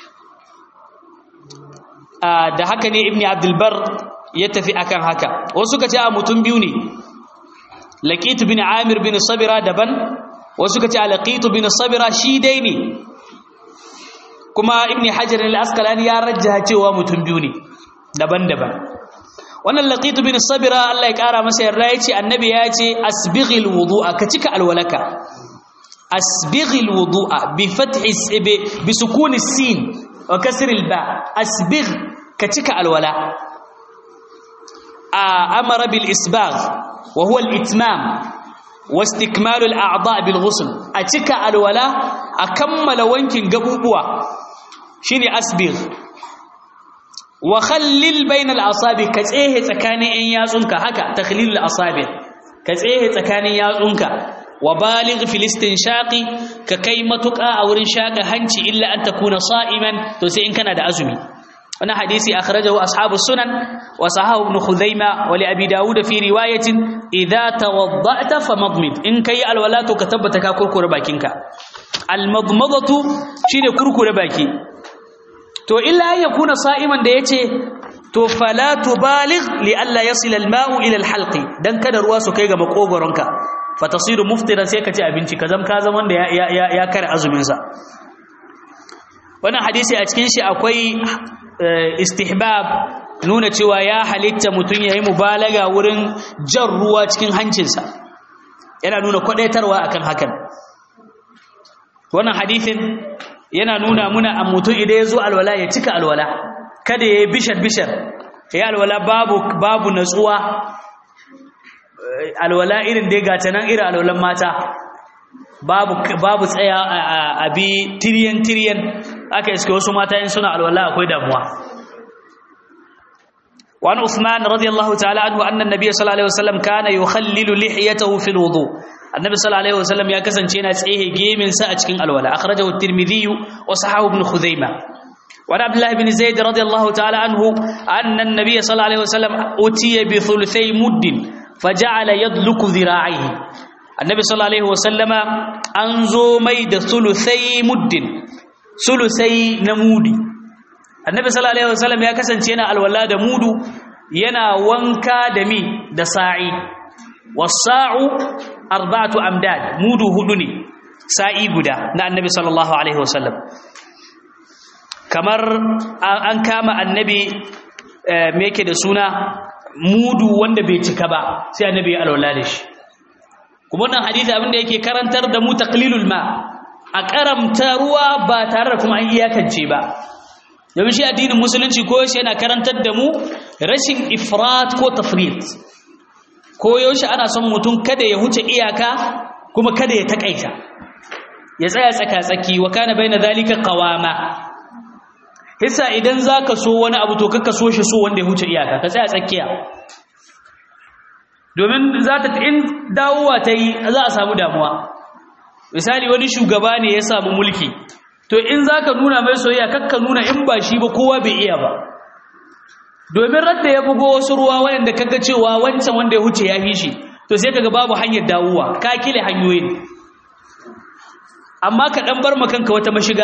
da haka ne ibni abdul bar ya tafi akan haka wasu kace a mutum biyu ne laqitu bin amir bin sabira daban wasu kace laqitu bin sabira shi dai ne kuma ibni hajar al-asqalani ya rajjaha cewa mutum biyu ne daban-daban wannan laqitu bin sabira Allah ya kara masa yarda yace annabi ya ce asbighil wudu'a ka cika alwalaka asbighil wudu'a bi fathi bi sukuni sin wa kasri alba asbigh ka cika alwala amara bil isbagh wa huwa al itmam wa istikmal al a'dha bil ghusl a cika alwala a kammala wankin gabubuwa shine asbigh wa khallil bayna al asabi ka tsehe tsakanin yan yatsunka haka takhlil al asabi ka tsehe tsakanin yatsunka wa baligh fil istinshaqi ka kai matuƙa a wurin shaka hanci illa an takuna sa'iman to sai in kana da azumi wannan hadisi akhrajahu ashabu sunan wa sahahu ibn khuzaima wa li abi daud fi riwayatin idha tawadda'ta famadmid in kai alwala to ka tabbata ka kurkure bakinka almadmadatu shine kurkure baki to illa an yakuna sa'iman da yace to fala tubaligh li alla yasila alma'u ila alhalqi dan kada ruwa su kai ga makogoronka fatasiru muftiran sai ka ci abinci ka zam ka zam wanda ya ya ya kare azumin sa wannan hadisi a cikin shi akwai istihbab nuna cewa ya halitta mutun yayi mubalaga wurin jan ruwa cikin hancinsa yana nuna kwadaitarwa akan hakan wannan hadisin yana nuna muna a mutum idan ya zo alwala ya cika alwala kada ya yi bishar-bishar ya alwala babu babu natsuwa alwala irin da ya gata nan irin alwalan mata babu babu tsaya a bi tiriyan tiriyan aka iske wasu mata in suna alwala akwai damuwa وعن عثمان رضي الله تعالى عنه أن النبي صلى الله عليه وسلم كان يخلل لحيته في الوضوء النبي صلى الله عليه وسلم يا كسن شينا تسعيه جيم سأتكين الولا أخرجه الترمذي وصححه ابن خزيمة وعن عبد الله بن زيد رضي الله تعالى عنه أن النبي صلى الله عليه وسلم أتي بثلثي مد فجعل يدلك ذراعيه النبي صلى الله عليه وسلم أنزو ميد ثلثي مد ثلثي نمودي annabi sallallahu alaihi wasallam ya kasance yana alwala da mudu yana wanka da mi da sa'i was-sa'u arba'atu amdad mudu hudu ne sa'i guda na annabi sallallahu alaihi wasallam kamar an kama annabi me yake da suna mudu wanda bai cika ba sai annabi ya alwala da shi kuma wannan hadisi abinda yake karantar da mu taqlilul ma a karamta ruwa ba tare da kuma an iyakance ba domin shi addinin musulunci ko yaushe yana karantar da mu rashin ifrat ko tafrit ko yaushe ana son mutum kada ya huce iyaka kuma kada ya takaita ya tsaya tsaka-tsaki wa kana baina zalika qawama hisa idan zaka so wani abu to kaka so shi so wanda ya huce iyaka ka tsaya tsakiya domin za ta in dawowa ta yi za a samu damuwa misali wani shugaba ne ya samu mulki to in zaka nuna mai soyayya kakka nuna in ba shi ba kowa bai iya ba domin radda ya bugo wasu ruwa wanda kaga cewa wancan wanda ya huce ya fi shi to sai kaga babu hanyar dawowa ka kile hanyoyin amma ka dan bar kanka wata mashiga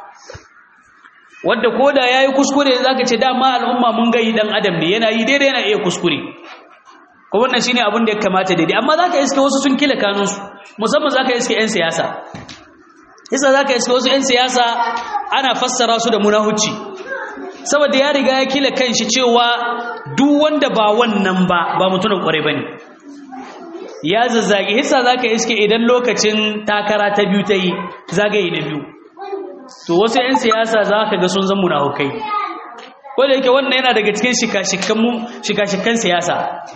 wanda koda yayi kuskure zaka ce dama al'umma mun ga yi dan adam ne yana yi daidai yana iya kuskure ko wannan shine abin da ya kamata daidai amma zaka iske wasu sun kile kanunsu musamman zaka iske yan siyasa yasa zaka iske wasu 'yan siyasa ana fassara su da munahuci saboda ya riga ya kila kanshi cewa duk wanda ba wannan ba ba mutumin kwarai bane ya zazzage yasa zaka iske idan lokacin takara ta biyu ta yi zagaye na biyu to wasu 'yan siyasa zaka ga sun zan munafukai ko da yake wannan yana daga cikin shika-shikan shika-shikan siyasa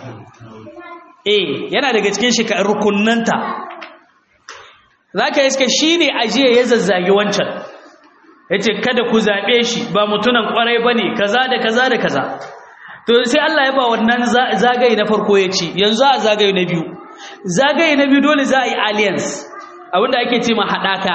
eh yana daga cikin shika rukunnanta za ka iska shi ne ajiye ya zazzage wancan ya ce kada ku zaɓe shi ba mutunan ƙwarai ba ne kaza da kaza da kaza to sai Allah ya ba wannan zagaye na farko ya ce yanzu a zagaye na biyu zagaye na biyu dole za a yi alliance abinda ake ce ma haɗaka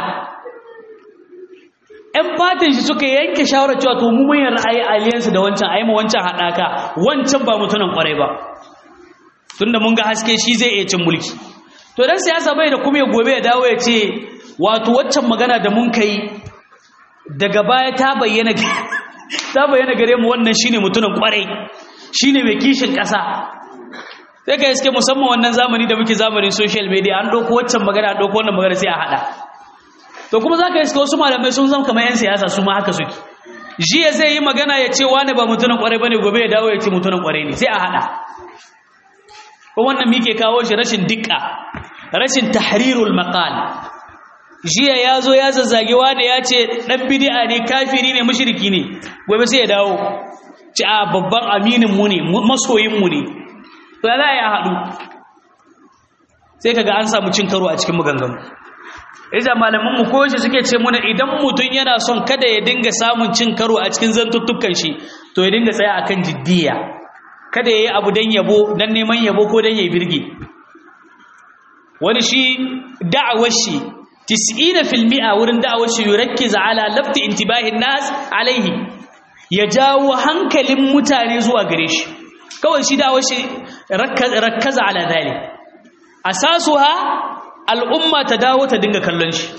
‘yan fatin shi suka yanke shawarar cewa to mu mun ra'ayi alliance da wancan a yi ma wancan haɗaka wancan ba mutunan ƙwarai ba tunda mun ga haske shi zai iya cin mulki to dan siyasa bai da kuma gobe ya dawo ya ce wato waccan magana da mun kai daga baya ta bayyana ta bayyana gare mu wannan shine mutumin kwarai shine mai kishin kasa sai ka iske musamman wannan zamani da muke zamanin social media an dauko waccan magana an dauko wannan magana sai a hada to kuma zaka iske wasu malamai sun zama kamar yan siyasa su ma haka suke jiya zai yi magana ya ce wani ba mutumin kwarai bane gobe ya dawo ya ce mutumin kwarai ne sai a hada ko wannan muke kawo shi rashin dikka rashin tahrirul maqal jiya yazo ya zazzage wani ya ce dan bid'a ne kafiri ne mushriki ne gobe sai ya dawo ci a babban aminin mu ne masoyin mu ne to za ya haɗu sai kaga an samu cin karo a cikin maganganu Iza malaman mu ko shi suke ce muna idan mutum yana son kada ya dinga samun cin karo a cikin zantuttukan shi to ya dinga tsaya akan jiddiya kada yayi abu dan yabo dan neman yabo ko dan yayi birge wani shi da'awar shi 90% wurin da'awar shi yurakkiz ala lafti intibahin nas alaihi ya jawo hankalin mutane zuwa gare shi kawai shi da'awar shi rakkaza ala dhalik asasuha al'umma ta dawo ta dinga kallon shi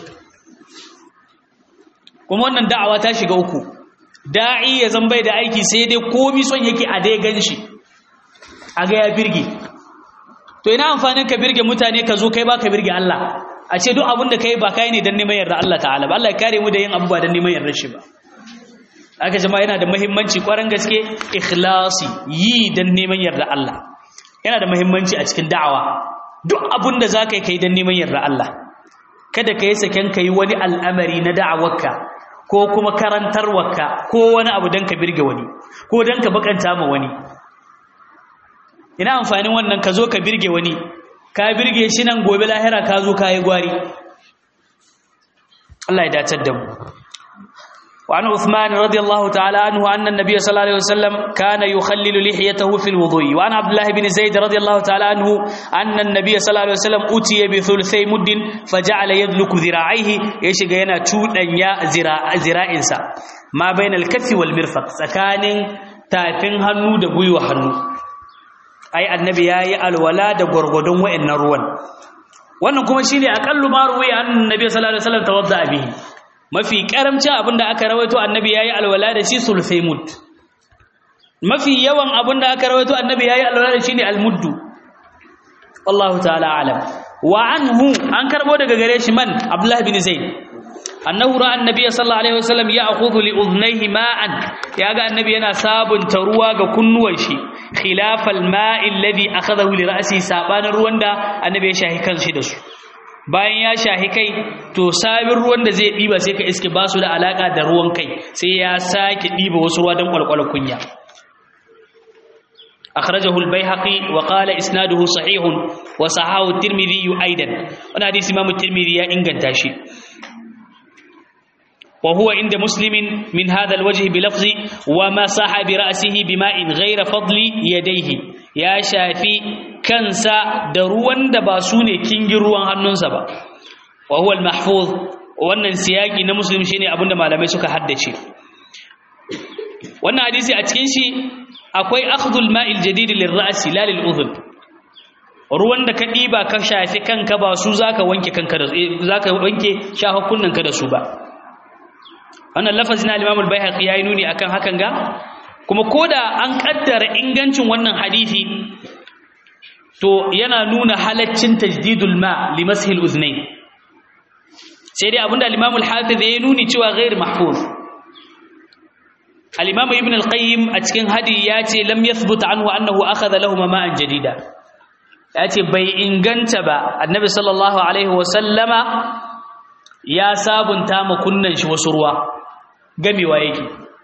kuma wannan da'awa ta shiga uku da'i ya zan bai da aiki sai dai komi son yake a dai gan shi a ga ya birge to ina amfanin ka birge mutane ka zo kai ba ka birge Allah a ce duk abin da kai ba kai ne don neman yarda Allah ta'ala ba Allah ya kare mu da yin abubuwa don neman yarda shi ba aka jama'a yana da muhimmanci kwaran gaske ikhlasi yi don neman yarda Allah yana da muhimmanci a cikin da'awa duk abin da za ka yi kai don neman yarda Allah kada ka yi saken ka yi wani al'amari na da'awarka ko kuma karantarwarka ko wani abu don ka birge wani ko don ka bakanta ma wani ina amfanin wannan ka zo ka birge wani ka birge shi nan gobe lahira ka zo ka yi gwari Allah ya dacar da mu وعن عثمان رضي الله تعالى عنه أن النبي صلى الله عليه وسلم كان يخلل لحيته في الوضوء وعن عبد الله بن زيد رضي الله تعالى عنه أن النبي صلى الله عليه وسلم أتي بثلثي مد فجعل يدلك ذراعيه إيش جينا تودا يا ذراع ذراع إنسا ما بين الكف والمرفق سكان تافين هنو دبوي وهنو أي النبي يا الولا دغرغدون وإن روان wannan kuma shine aqallu ma ruwi annabi sallallahu alaihi wasallam tawadda bihi mafi karamcin abinda aka rawaito annabi yayi alwala da shi sulfai mud mafi yawan abinda aka rawaito annabi yayi alwala da shi ne almuddu wallahu ta'ala alam wa anhu an karbo daga gare shi man abdullah bin zaid annahu ra'a annabi sallallahu alaihi wasallam ya'khudhu li udhnayhi ma'an yaga annabi yana sabunta ruwa ga kunnuwan shi khilafal ma'i alladhi akhadahu li ra'si sabanin ruwan da annabi ya shahi kanshi da su bayan ya shahi kai to sabin ruwan da zai ɗiba sai ka iske ba su da alaƙa da ruwan kai sai ya sake ɗiba wasu ruwa don ƙwalƙwala kunya akhrajahu al-baihaqi wa qala isnaduhu sahihun wa sahahu at-tirmidhi aidan wannan hadisi imam at-tirmidhi ya inganta shi wa huwa inda muslimin min hadha al-wajh bi lafzi wa masaha bi ra'sihi bima'in ghayra fadli yadayhi ya shafi kansa da ruwan da ba su ne kingin ruwan hannunsa ba wa huwa al-mahfuz wannan siyaki na muslim shine abinda malamai suka haddace wannan hadisi a cikin shi akwai akhdhul ma'il jadid lirra'si la lil'udhun ruwan da ka diba ka shafi kanka ba su zaka wanke kanka da zaka wanke shafakunnanka da su ba wannan lafazin al-imam al-baihaqi yayi nuni akan hakan ga kuma koda an kaddara ingancin wannan hadisi to yana nuna halaccin tajdidul ma li mashil uznayn sai dai abinda al-imam al-hafiz ya nuni cewa ghair mahfuz al-imam ibn al-qayyim a cikin hadi ya ce lam yathbut anhu annahu akhadha lahum ma'an jadida ya ce bai inganta ba annabi sallallahu alaihi wa sallama ya sabunta ma kunnan shi wasu ruwa gamewa yake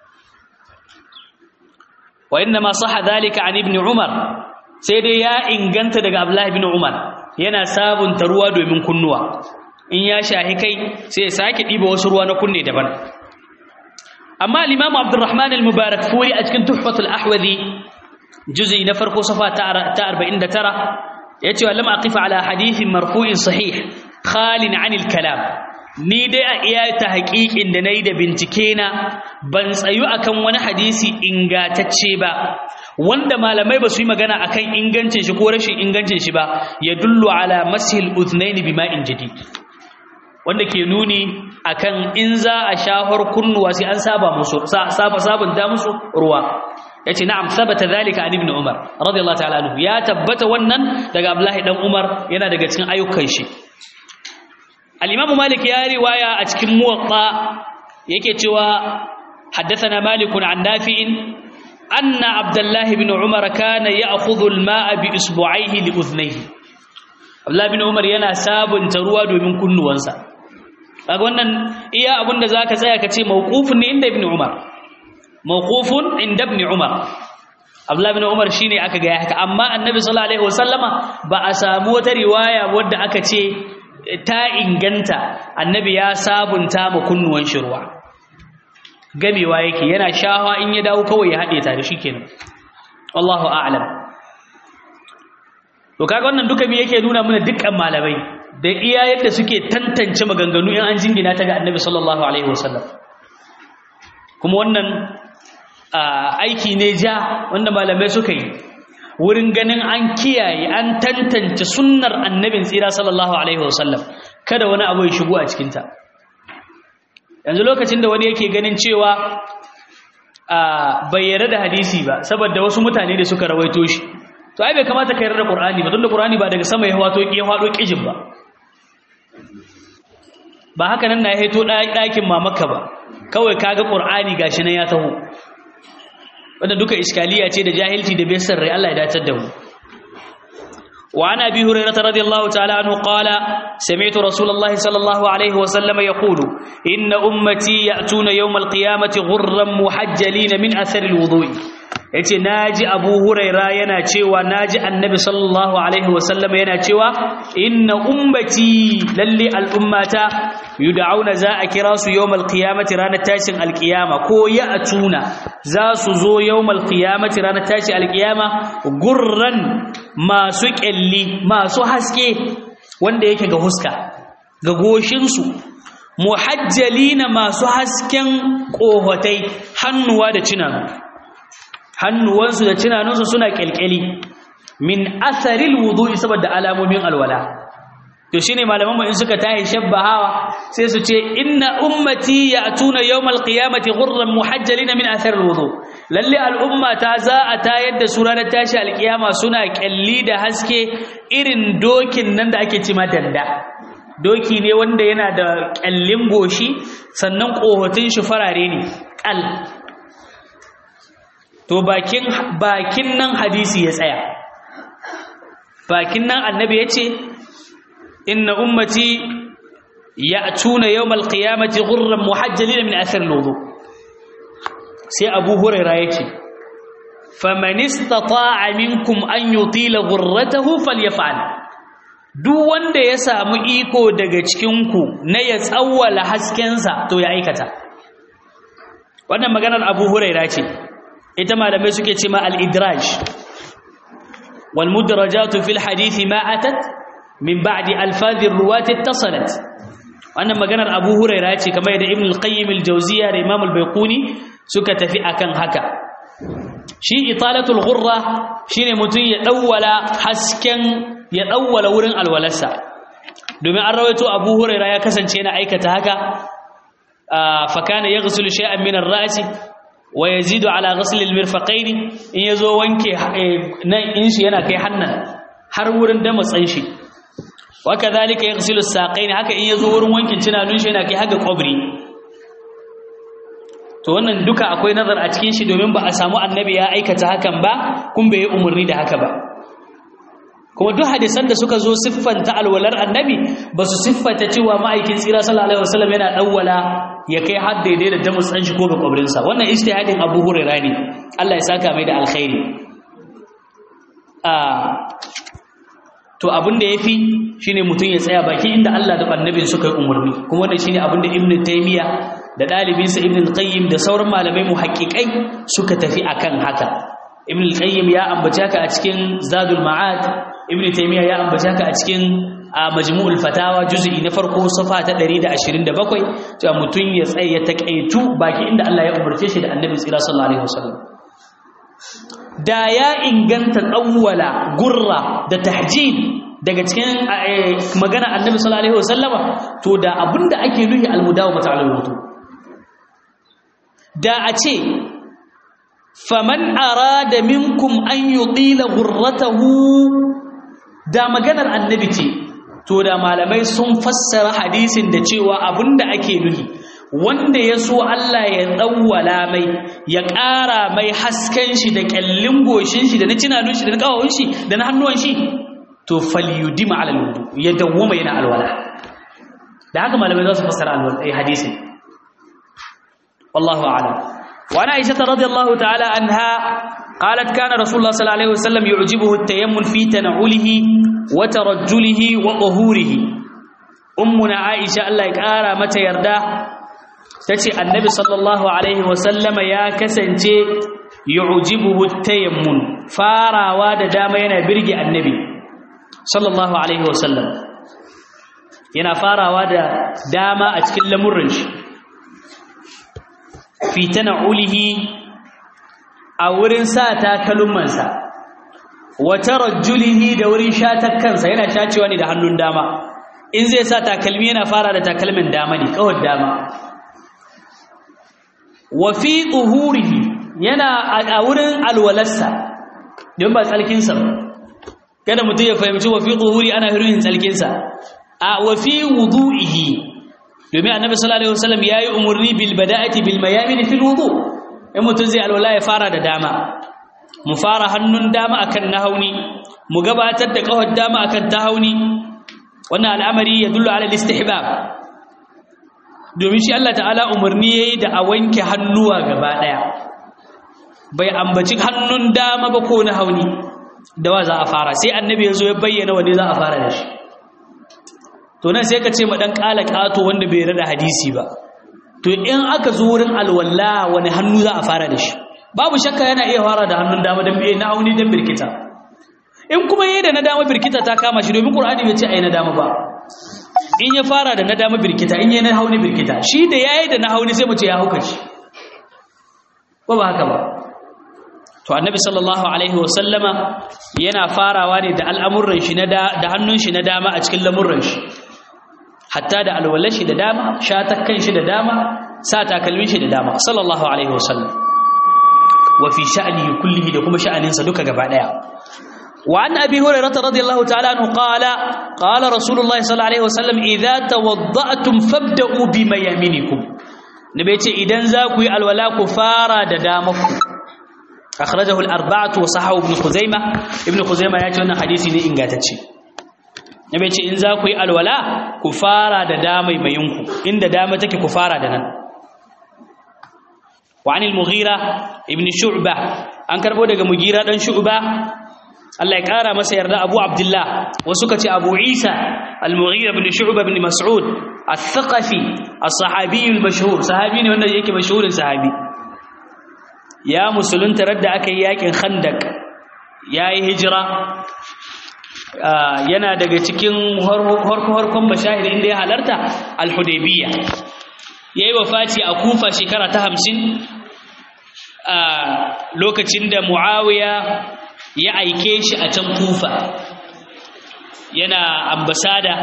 wa inna ma sahha dhalika an ibn umar sai dai ya inganta daga Abdullahi bin Umar yana sabunta ruwa domin kunnuwa in ya shahi kai sai ya sake diba wasu ruwa na kunne daban amma al-Imam Abdurrahman al-Mubarak furi a cikin Tuhfatul Ahwazi juz'i na farko safa ta 49 yace lam aqif ala hadithin marfu'in sahih khalin 'anil kalam ni dai a iya ta haƙiƙin da nayi da bincike na ban tsayu akan wani hadisi ingatacce ba wanda malamai ba su yi magana akan ingancin shi ko rashin ingancin shi ba ya dullu ala masil uthnaini bima'in jadid wanda ke nuni akan in za a shahar kunnuwa sai an saba musu saba sabunta musu ruwa yace na'am sabata zalika an ibn umar radiyallahu ta'ala anhu ya tabbata wannan daga abdullahi dan umar yana daga cikin ayyukan shi al-imam malik ya riwaya a cikin muwatta yake cewa حدثنا مالك عن نافع أن عبد الله بن عمر كان يأخذ الماء بإصبعيه لأذنيه عبد الله بن عمر yana sabunta ruwa domin kunnuwansa kaga wannan iya abinda zaka tsaya kace mauqufun ne inda ibn Umar mawqufun inda ibn umar abdullah ibn umar shine aka ga haka amma annabi sallallahu alaihi wasallama ba a samu wata riwaya wadda aka ce ta inganta annabi ya sabunta ma kunnuwan shirwa gamewa yake yana shawa in ya dawo kawai ya haɗe tare shikenan wallahu a'lam to kaga wannan duka me yake nuna mana dukkan malamai da iya yadda suke tantance maganganu in an jingina ta ga annabi sallallahu alaihi wasallam kuma wannan aiki ne ja wanda malamai suka yi wurin ganin an kiyaye an tantance sunnar annabin tsira sallallahu alaihi wasallam kada wani abu ya shigo a cikinta yanzu lokacin da wani yake ganin cewa bai yarda da hadisi ba saboda wasu mutane da suka rawaito shi to ai bai kamata ka yarda da qur'ani ba tunda qur'ani ba daga sama ya wato ya hado kijin ba ba haka nan na ya haito ɗakin mamaka ba kawai kaga qur'ani gashi nan ya taho wanda duka iskaliya ce da jahilci da besar rai Allah ya dacar da mu wa an abi hurairah radiyallahu ta'ala anhu qala sami'tu rasulullahi sallallahu alaihi wa sallam yaqulu inna ummati ya'tuna yawm al-qiyamati ghurran muhajjalin min athari al-wudu'i yace naji abu huraira yana cewa naji annabi sallallahu alaihi wa sallam yana cewa inna ummati lalli al-ummata yud'auna za a kira su yawmal qiyamati ranar tashin alqiyama ko ya'tuna za su zo yawmal qiyamati ranar tashin alqiyama gurran masu kelli masu haske wanda yake ga huska ga goshin su muhajjalina masu hasken kohotai hannuwa da cinanu hannuwansu da cinanunsu suna kelkeli min atharil wudu'i saboda alamomin alwala to shine malaman mu in suka tahi shabbahawa sai su ce inna ummati ya'tuna yawmal qiyamati ghurran muhajjalin min athar alwudu lalle al'umma ta za a tayar da su ranar tashi alkiyama suna kyalli da haske irin dokin nan da ake cima danda doki ne wanda yana da kyallin goshi sannan kohotin shi farare ne kal to bakin bakin nan hadisi ya tsaya bakin nan annabi ya ce إن أمتي يأتون يوم القيامة غرا محجلين من أثر الوضوء سي أبو هريرة يكي فمن استطاع منكم أن يطيل غرته فليفعل duk wanda ya samu iko daga cikinku na ya tsawwala haskensa to ya aikata wannan maganar abu huraira ce ita malamai suke ce ma al-idraj wal mudrajatu fil hadithi ma atat min ba'di alfadhir ruwat ittasalat wannan maganar Abu Hurairah ce kamar da Ibn al-Qayyim al-Jawziyya da Imam al-Baiquni suka tafi akan haka shi italatul ghurra shine mutun ya dawwala hasken ya dawwala wurin alwalarsa domin an rawaito Abu Hurairah ya kasance yana aikata haka fa kana yaghsilu shay'an min ar-ra'si wa yazidu ala ghasl al-mirfaqayn in yazo wanke nan in shi yana kai hannan har wurin da matsan shi وكذلك يغسل الساقين haka in yazo wurin wankin cinanun shi yana kai haka kwabri to wannan duka akwai nazar a cikin shi domin ba a samu annabi ya aikata hakan ba kun bai umarni da haka ba kuma duk hadisan da suka zo siffanta alwalar annabi ba su siffanta cewa ma'aikin tsira sallallahu alaihi wasallam yana dawwala ya kai har daidai da damus ɗan shi ko ga kwabrin sa wannan ijtihadin Abu Hurairah ne Allah ya saka mai da alkhairi to abin da yafi shine mutum ya tsaya baki inda Allah da annabin suka yi umarni kuma wannan shine abin da Ibn Taymiyyah da dalibin sa Ibn Qayyim da sauran malamai muhaqqiqai suka tafi akan haka Ibn Qayyim ya ambace ka a cikin Zadul Ma'ad Ibn Taymiyyah ya ambace ka a cikin Majmu'ul Fatawa juz'i na farko safa ta 127 cewa mutum ya tsaya ya takaitu baki inda Allah ya umarce shi da Annabi sallallahu alaihi wasallam da ya inganta tsawwala gurra da tahjid daga cikin magana annabi sallallahu alaihi wasallama to da abinda ake nuhi almudawamata ala wudu da a ce faman arada minkum an yutila gurratahu da maganar annabi ce to da malamai sun fassara hadisin da cewa abinda ake nuhi wanda ya so Allah ya tsawwala mai ya ƙara mai hasken shi da ƙyallin goshin shi da na cinanun shi da na ƙawawun shi da na hannuwan shi to falyudima ala alwudu ya dawwama yana alwala da haka malamai za su fassara alwala hadisin wallahu a'lam وعن عائشة رضي الله تعالى عنها قالت كان رسول الله صلى الله عليه وسلم يعجبه التيمم في تنعله وترجله وطهوره أمنا عائشة الله يقارى متى يرده تتي النبي صلى الله عليه وسلم يا كسنتي يعجبه التيمم فارا واد دام ينا برجي النبي صلى الله عليه وسلم yana farawa da dama a cikin lamurran shi fi tana'ulihi a wurin sa takalmansa wa tarajjulihi da wurin shatar kansa yana shacewa ne da hannun dama in zai sa takalmi yana fara da takalmin dama ne kawai dama wa fi tuhurihi yana a wurin alwalarsa don ba tsalkinsa ba kada mutum ya fahimci wa fi tuhuri ana hirin tsalkinsa a wa fi wudu'ihi domin annabi sallallahu alaihi wasallam yayi umurni bil bada'ati bil mayamin fil wudu in mutum zai alwala ya fara da dama mu fara hannun dama akan nahauni mu gabatar da kawar dama akan tahauni wannan al'amari ya dullu ala istihbab domin shi Allah ta'ala umarni yayi da a wanke hannuwa gaba daya bai ambaci hannun dama ba ko na hauni da wa za a fara sai annabi yazo ya bayyana wanda za a fara da shi to nan sai ka ce ma dan kala kato wanda bai rada hadisi ba to in aka zo wurin alwala wani hannu za a fara da shi babu shakka yana iya fara da hannun dama dan bai na hauni dan birkita in kuma yayi da na dama birkita ta kama shi domin qur'ani bai ce ai na dama ba in ya fara da na dama birkita in yayi na hauni birkita shi da yayi da na hauni sai mu ce ya hauka shi ba ba haka ba to annabi sallallahu alaihi wa sallama yana farawa ne da al'amuran shi na da hannun shi na dama a cikin lamurran shi hatta da alwalar shi da dama shatakkan shi da dama sa takalmin shi da dama sallallahu alaihi wa sallam wa fi sha'ni kullihi da kuma sha'aninsa duka gaba daya وعن أبي هريرة رضي الله تعالى عنه قال قال رسول الله صلى الله عليه وسلم إذا توضأتم فابدأوا بميامنكم نبيتي إذن ذاكوا الولاء كفارا ددامكم أخرجه الأربعة وصححه ابن خزيمة ابن خزيمة يأتي أن حديثي إن قاتتشي نبيتي إن ذاكوا الولاء كفارا ددامي مينكم إن ددامتك كفارا دنان وعن المغيرة ابن شعبة أنكر بودك مغيرة دن شعبة Allah ya ƙara masa yarda Abu Abdullah wasu ka ce Abu Isa Al-Mughira ibn Shu'ba ibn Mas'ud Al-Thaqafi As-Sahabi al-Mashhur sahabi ne wanda yake mashhurin sahabi ya musulunta radda aka yi yakin Khandaq yayi hijira yana daga cikin harko-harkon mashahid inda ya halarta Al-Hudaybiyya yayi wafati a Kufa shekara ta 50 a lokacin da Muawiya ya aike shi a can kufa yana ambasada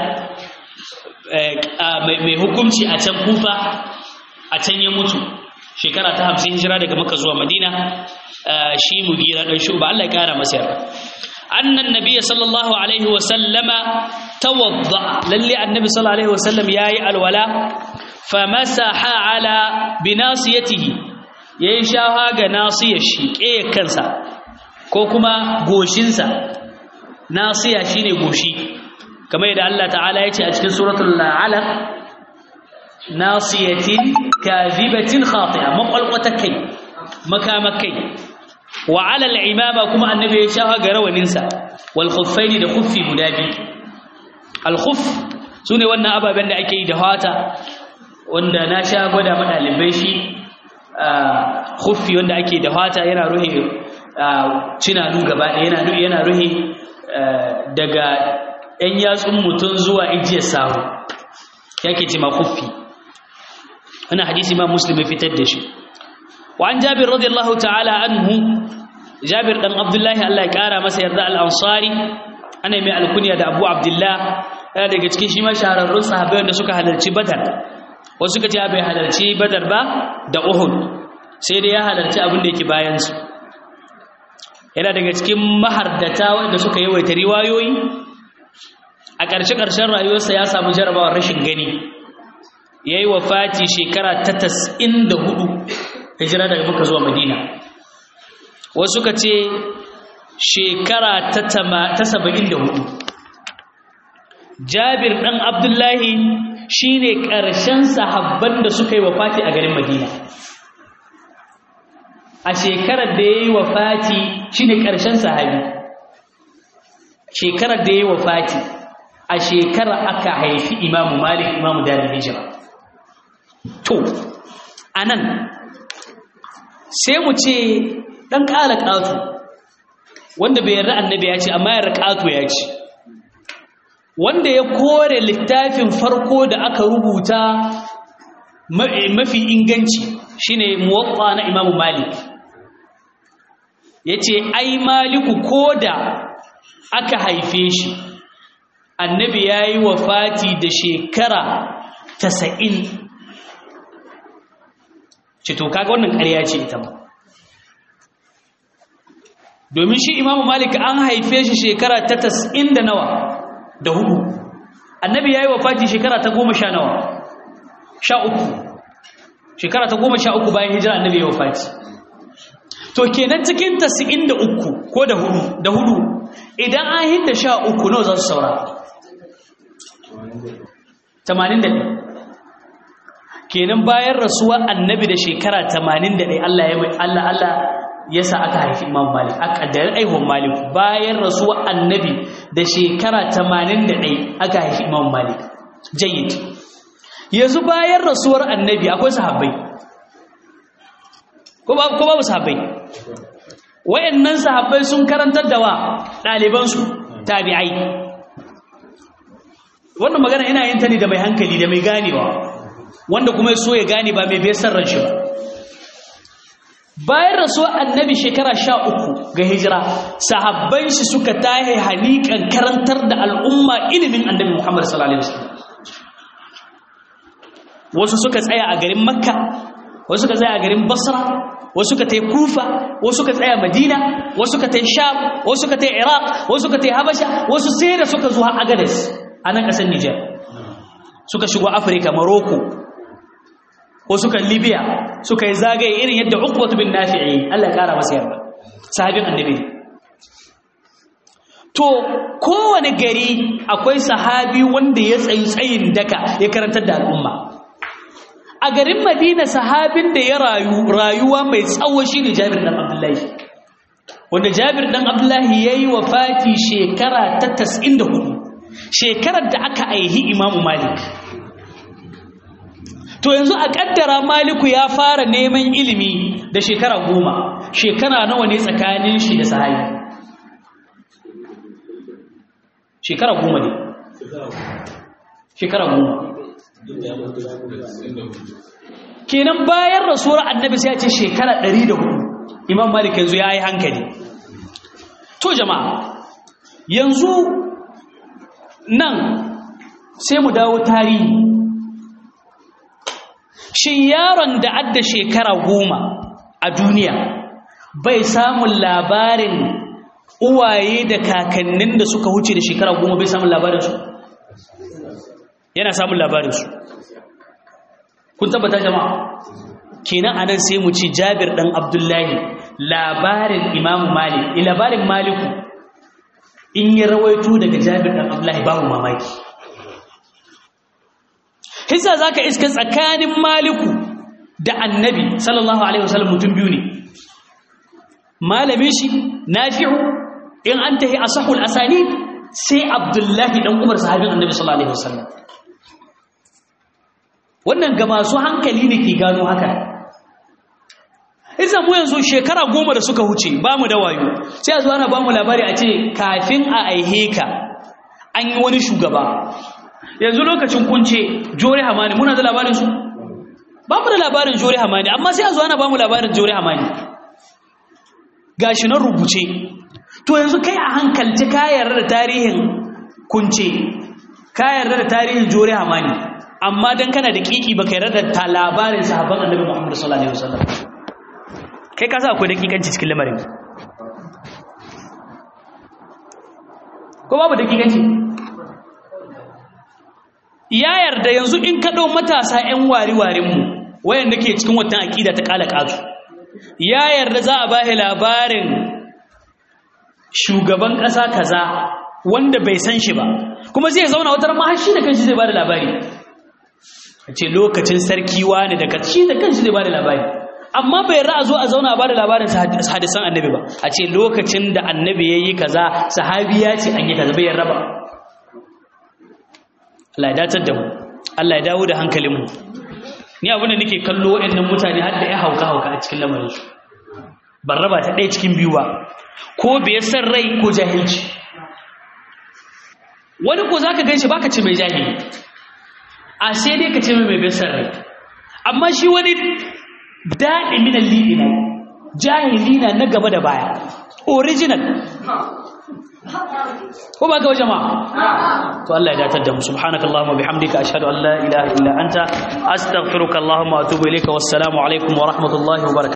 mai hukunci a can kufa a can ya mutu shekara ta hamsin hijira daga maka zuwa madina shi mugira ɗan shuba Allah ya ƙara masa yarda annan nabiy sallallahu alaihi wa sallama tawadda lalle annabi sallallahu alaihi wa sallam yayi alwala famasaha ala binasiyatihi yayin shaha ga nasiyar shi ƙeyar kansa ko kuma goshinsa nasiya shine goshi kamar yadda Allah ta'ala ya ce a cikin suratul alaq nasiyatin kadhibatin khati'a maqalqata kai makamakai wa 'ala al-imama kuma annabi ya shafa ga rawaninsa wal khuffaini da khuffi guda biyu al khuff sune wannan ababen da ake yi da fata wanda na sha gwada madalibai shi khuffi wanda ake da fata yana ruhe cinanu gaba ɗaya yana yana ruhi daga ‘yan yatsun mutum zuwa ijiyar sahu yake ce makuffi wani hadisi ma muslim ya fitar da shi wa an jabir radiyallahu ta'ala anhu jabir ɗan abdullahi Allah ya ƙara masa yarda al'ansari ana mai alkunya da abu abdullah yana daga cikin shi ma shahararrun sahabai wanda suka halarci badar wasu suka ce bai halarci badar ba da uhud sai dai ya halarci abin da yake bayansu yana daga cikin mahardata wanda suka yawaita riwayoyi a ƙarshe-ƙarshen rayuwarsa ya samu jarabawar rashin gani ya yi Fati shekara ta tas'in da hudu hijira daga muka zuwa madina wasu suka ce shekara ta saba'in da hudu jabir ɗan abdullahi shi ne ƙarshen sahabban da suka yi Fati a garin madina a shekarar da ya yi wa fati shi ne ƙarshen sahabi shekarar da ya yi wa fati a shekarar aka haifi imamu malik imamu darin hijira to a nan sai mu ce ɗan ƙala ƙato wanda bai yarda annabi ya ce amma yarda ƙato ya ce wanda ya kore littafin farko da aka rubuta mafi inganci shine muwatta na imamu malik ya ce ai maliku ko da aka haife shi annabi ya yi wa fati da shekara tasa'in ce to kaga wannan ƙarya ce ita ba domin shi imamu malik an haife shi shekara ta tasa'in da nawa da hudu annabi ya yi wa fati shekara ta goma sha nawa sha uku shekara ta goma sha uku bayan hijira annabi ya wafati to kenan cikin tasi'in da uku ko da hudu da hudu idan an hidda sha uku nawa za su saura tamanin da ɗaya kenan bayan rasuwa annabi da shekara tamanin da ɗaya Allah ya Allah Allah ya sa aka haifi imam malik a ƙaddarin aihuwan malik bayan rasuwa annabi da shekara tamanin da ɗaya aka haifi imam malik jayyid yanzu bayan rasuwar annabi akwai sahabbai ko babu sahabbai wayannan sahabbai sun karantar da wa ɗalibansu tabi'ai wannan magana ina yin ta ne da mai hankali da mai ganewa wanda kuma so ya gane ba mai bai ran shi ba bayan rasuwar annabi shekara sha uku ga hijira sahabban shi suka tahe halikan karantar da al'umma ilimin annabi muhammad sallallahu alaihi wasallam wasu suka tsaya a garin makka wasu suka tsaya a garin basra wasu suka tai kufa wasu suka tsaya madina wasu suka tai sham wasu suka tai iraq wasu suka tai habasha wasu sai da suka zuwa agadez a nan ƙasar niger suka shigo afirka morocco ko suka libya suka yi zagaye irin yadda uqbatu bin nafi'i Allah ya kara masa yarda sahabin annabi to kowane gari akwai sahabi wanda ya tsayi tsayin daka ya karantar da al'umma a garin madina sahabin da ya rayu rayuwa mai tsawo shine jabir dan abdullahi wanda jabir dan abdullahi yayi wafati shekara ta 94 shekarar da aka aihi imamu malik to yanzu a kaddara maliku ya fara neman ilimi da shekara goma shekara nawa ne tsakanin shi da sahabi shekara goma ne shekara goma kenan bayan rasuwar annabi sai ya ce shekara 104 imam malik yanzu ya yi hankali to jama'a yanzu nan sai mu dawo tarihi shin yaron da adda shekara goma a duniya bai samun labarin uwaye da kakannin da suka huce da shekara goma bai samun labarinsu yana samun labarinsu kun tabbata jama'a kenan anan sai mu ci jabir dan abdullahi labarin imamu malik labarin maliku in ya rawaito daga jabir dan abdullahi babu mamaki hisa za ka iska tsakanin maliku da annabi sallallahu alaihi wasallam mutum biyu ne malamin shi nafi'u in an tahi asahul asani sai abdullahi dan umar sahabin annabi sallallahu alaihi wasallam wannan ga masu hankali ne ke gano haka Iza mu yanzu shekara goma da suka huce ba mu da wayo sai a zuwa na ba mu labari a ce kafin a aihe ka an yi wani shugaba yanzu lokacin kunce jori hamani muna da labarin su ba mu da labarin jori hamani amma sai a zuwa na ba mu labarin jori hamani gashi nan rubuce to yanzu kai a hankalci ka yarda da tarihin kunce ka yarda da tarihin jori hamani amma dan kana da kiki baka yarda da labarin sahabban annabi Muhammad sallallahu alaihi wasallam kai ka sa akwai dakikanci cikin lamarin ko babu dakikanci ya yarda yanzu in ka ɗau matasa 'yan wari-warinmu wayanda ke cikin watan aƙida ta ƙala ƙazu ya yarda za a bahi labarin shugaban ƙasa kaza wanda bai san shi ba kuma zai zauna wata rama shi da kanshi zai ba da labari a ce lokacin sarki wani da shi da kanshi zai ba da labari amma bai ra'a zo a zauna a bada labarin hadisan annabi ba a ce lokacin da annabi yayi kaza sahabi ya ce an yi kaza bai raba Allah ya datar da mu Allah ya dawo da hankalin mu ni abin da nake kallo waɗannan mutane har da ya hauka hauka a cikin lamarin su ban raba ta ɗaya cikin biyu ba ko bai san rai ko jahilci wani ko zaka ganshi baka ce mai jahili a sai dai ka ce mai bai san rai amma shi wani daɗi minan liɗina jahili na na gaba da baya original ko ba ga jama'a to Allah ya datar da mu subhanakallahumma bihamdika ashhadu an la ilaha illa anta astaghfiruka allahumma wa atubu ilayka wassalamu alaikum wa rahmatullahi wa barakatuh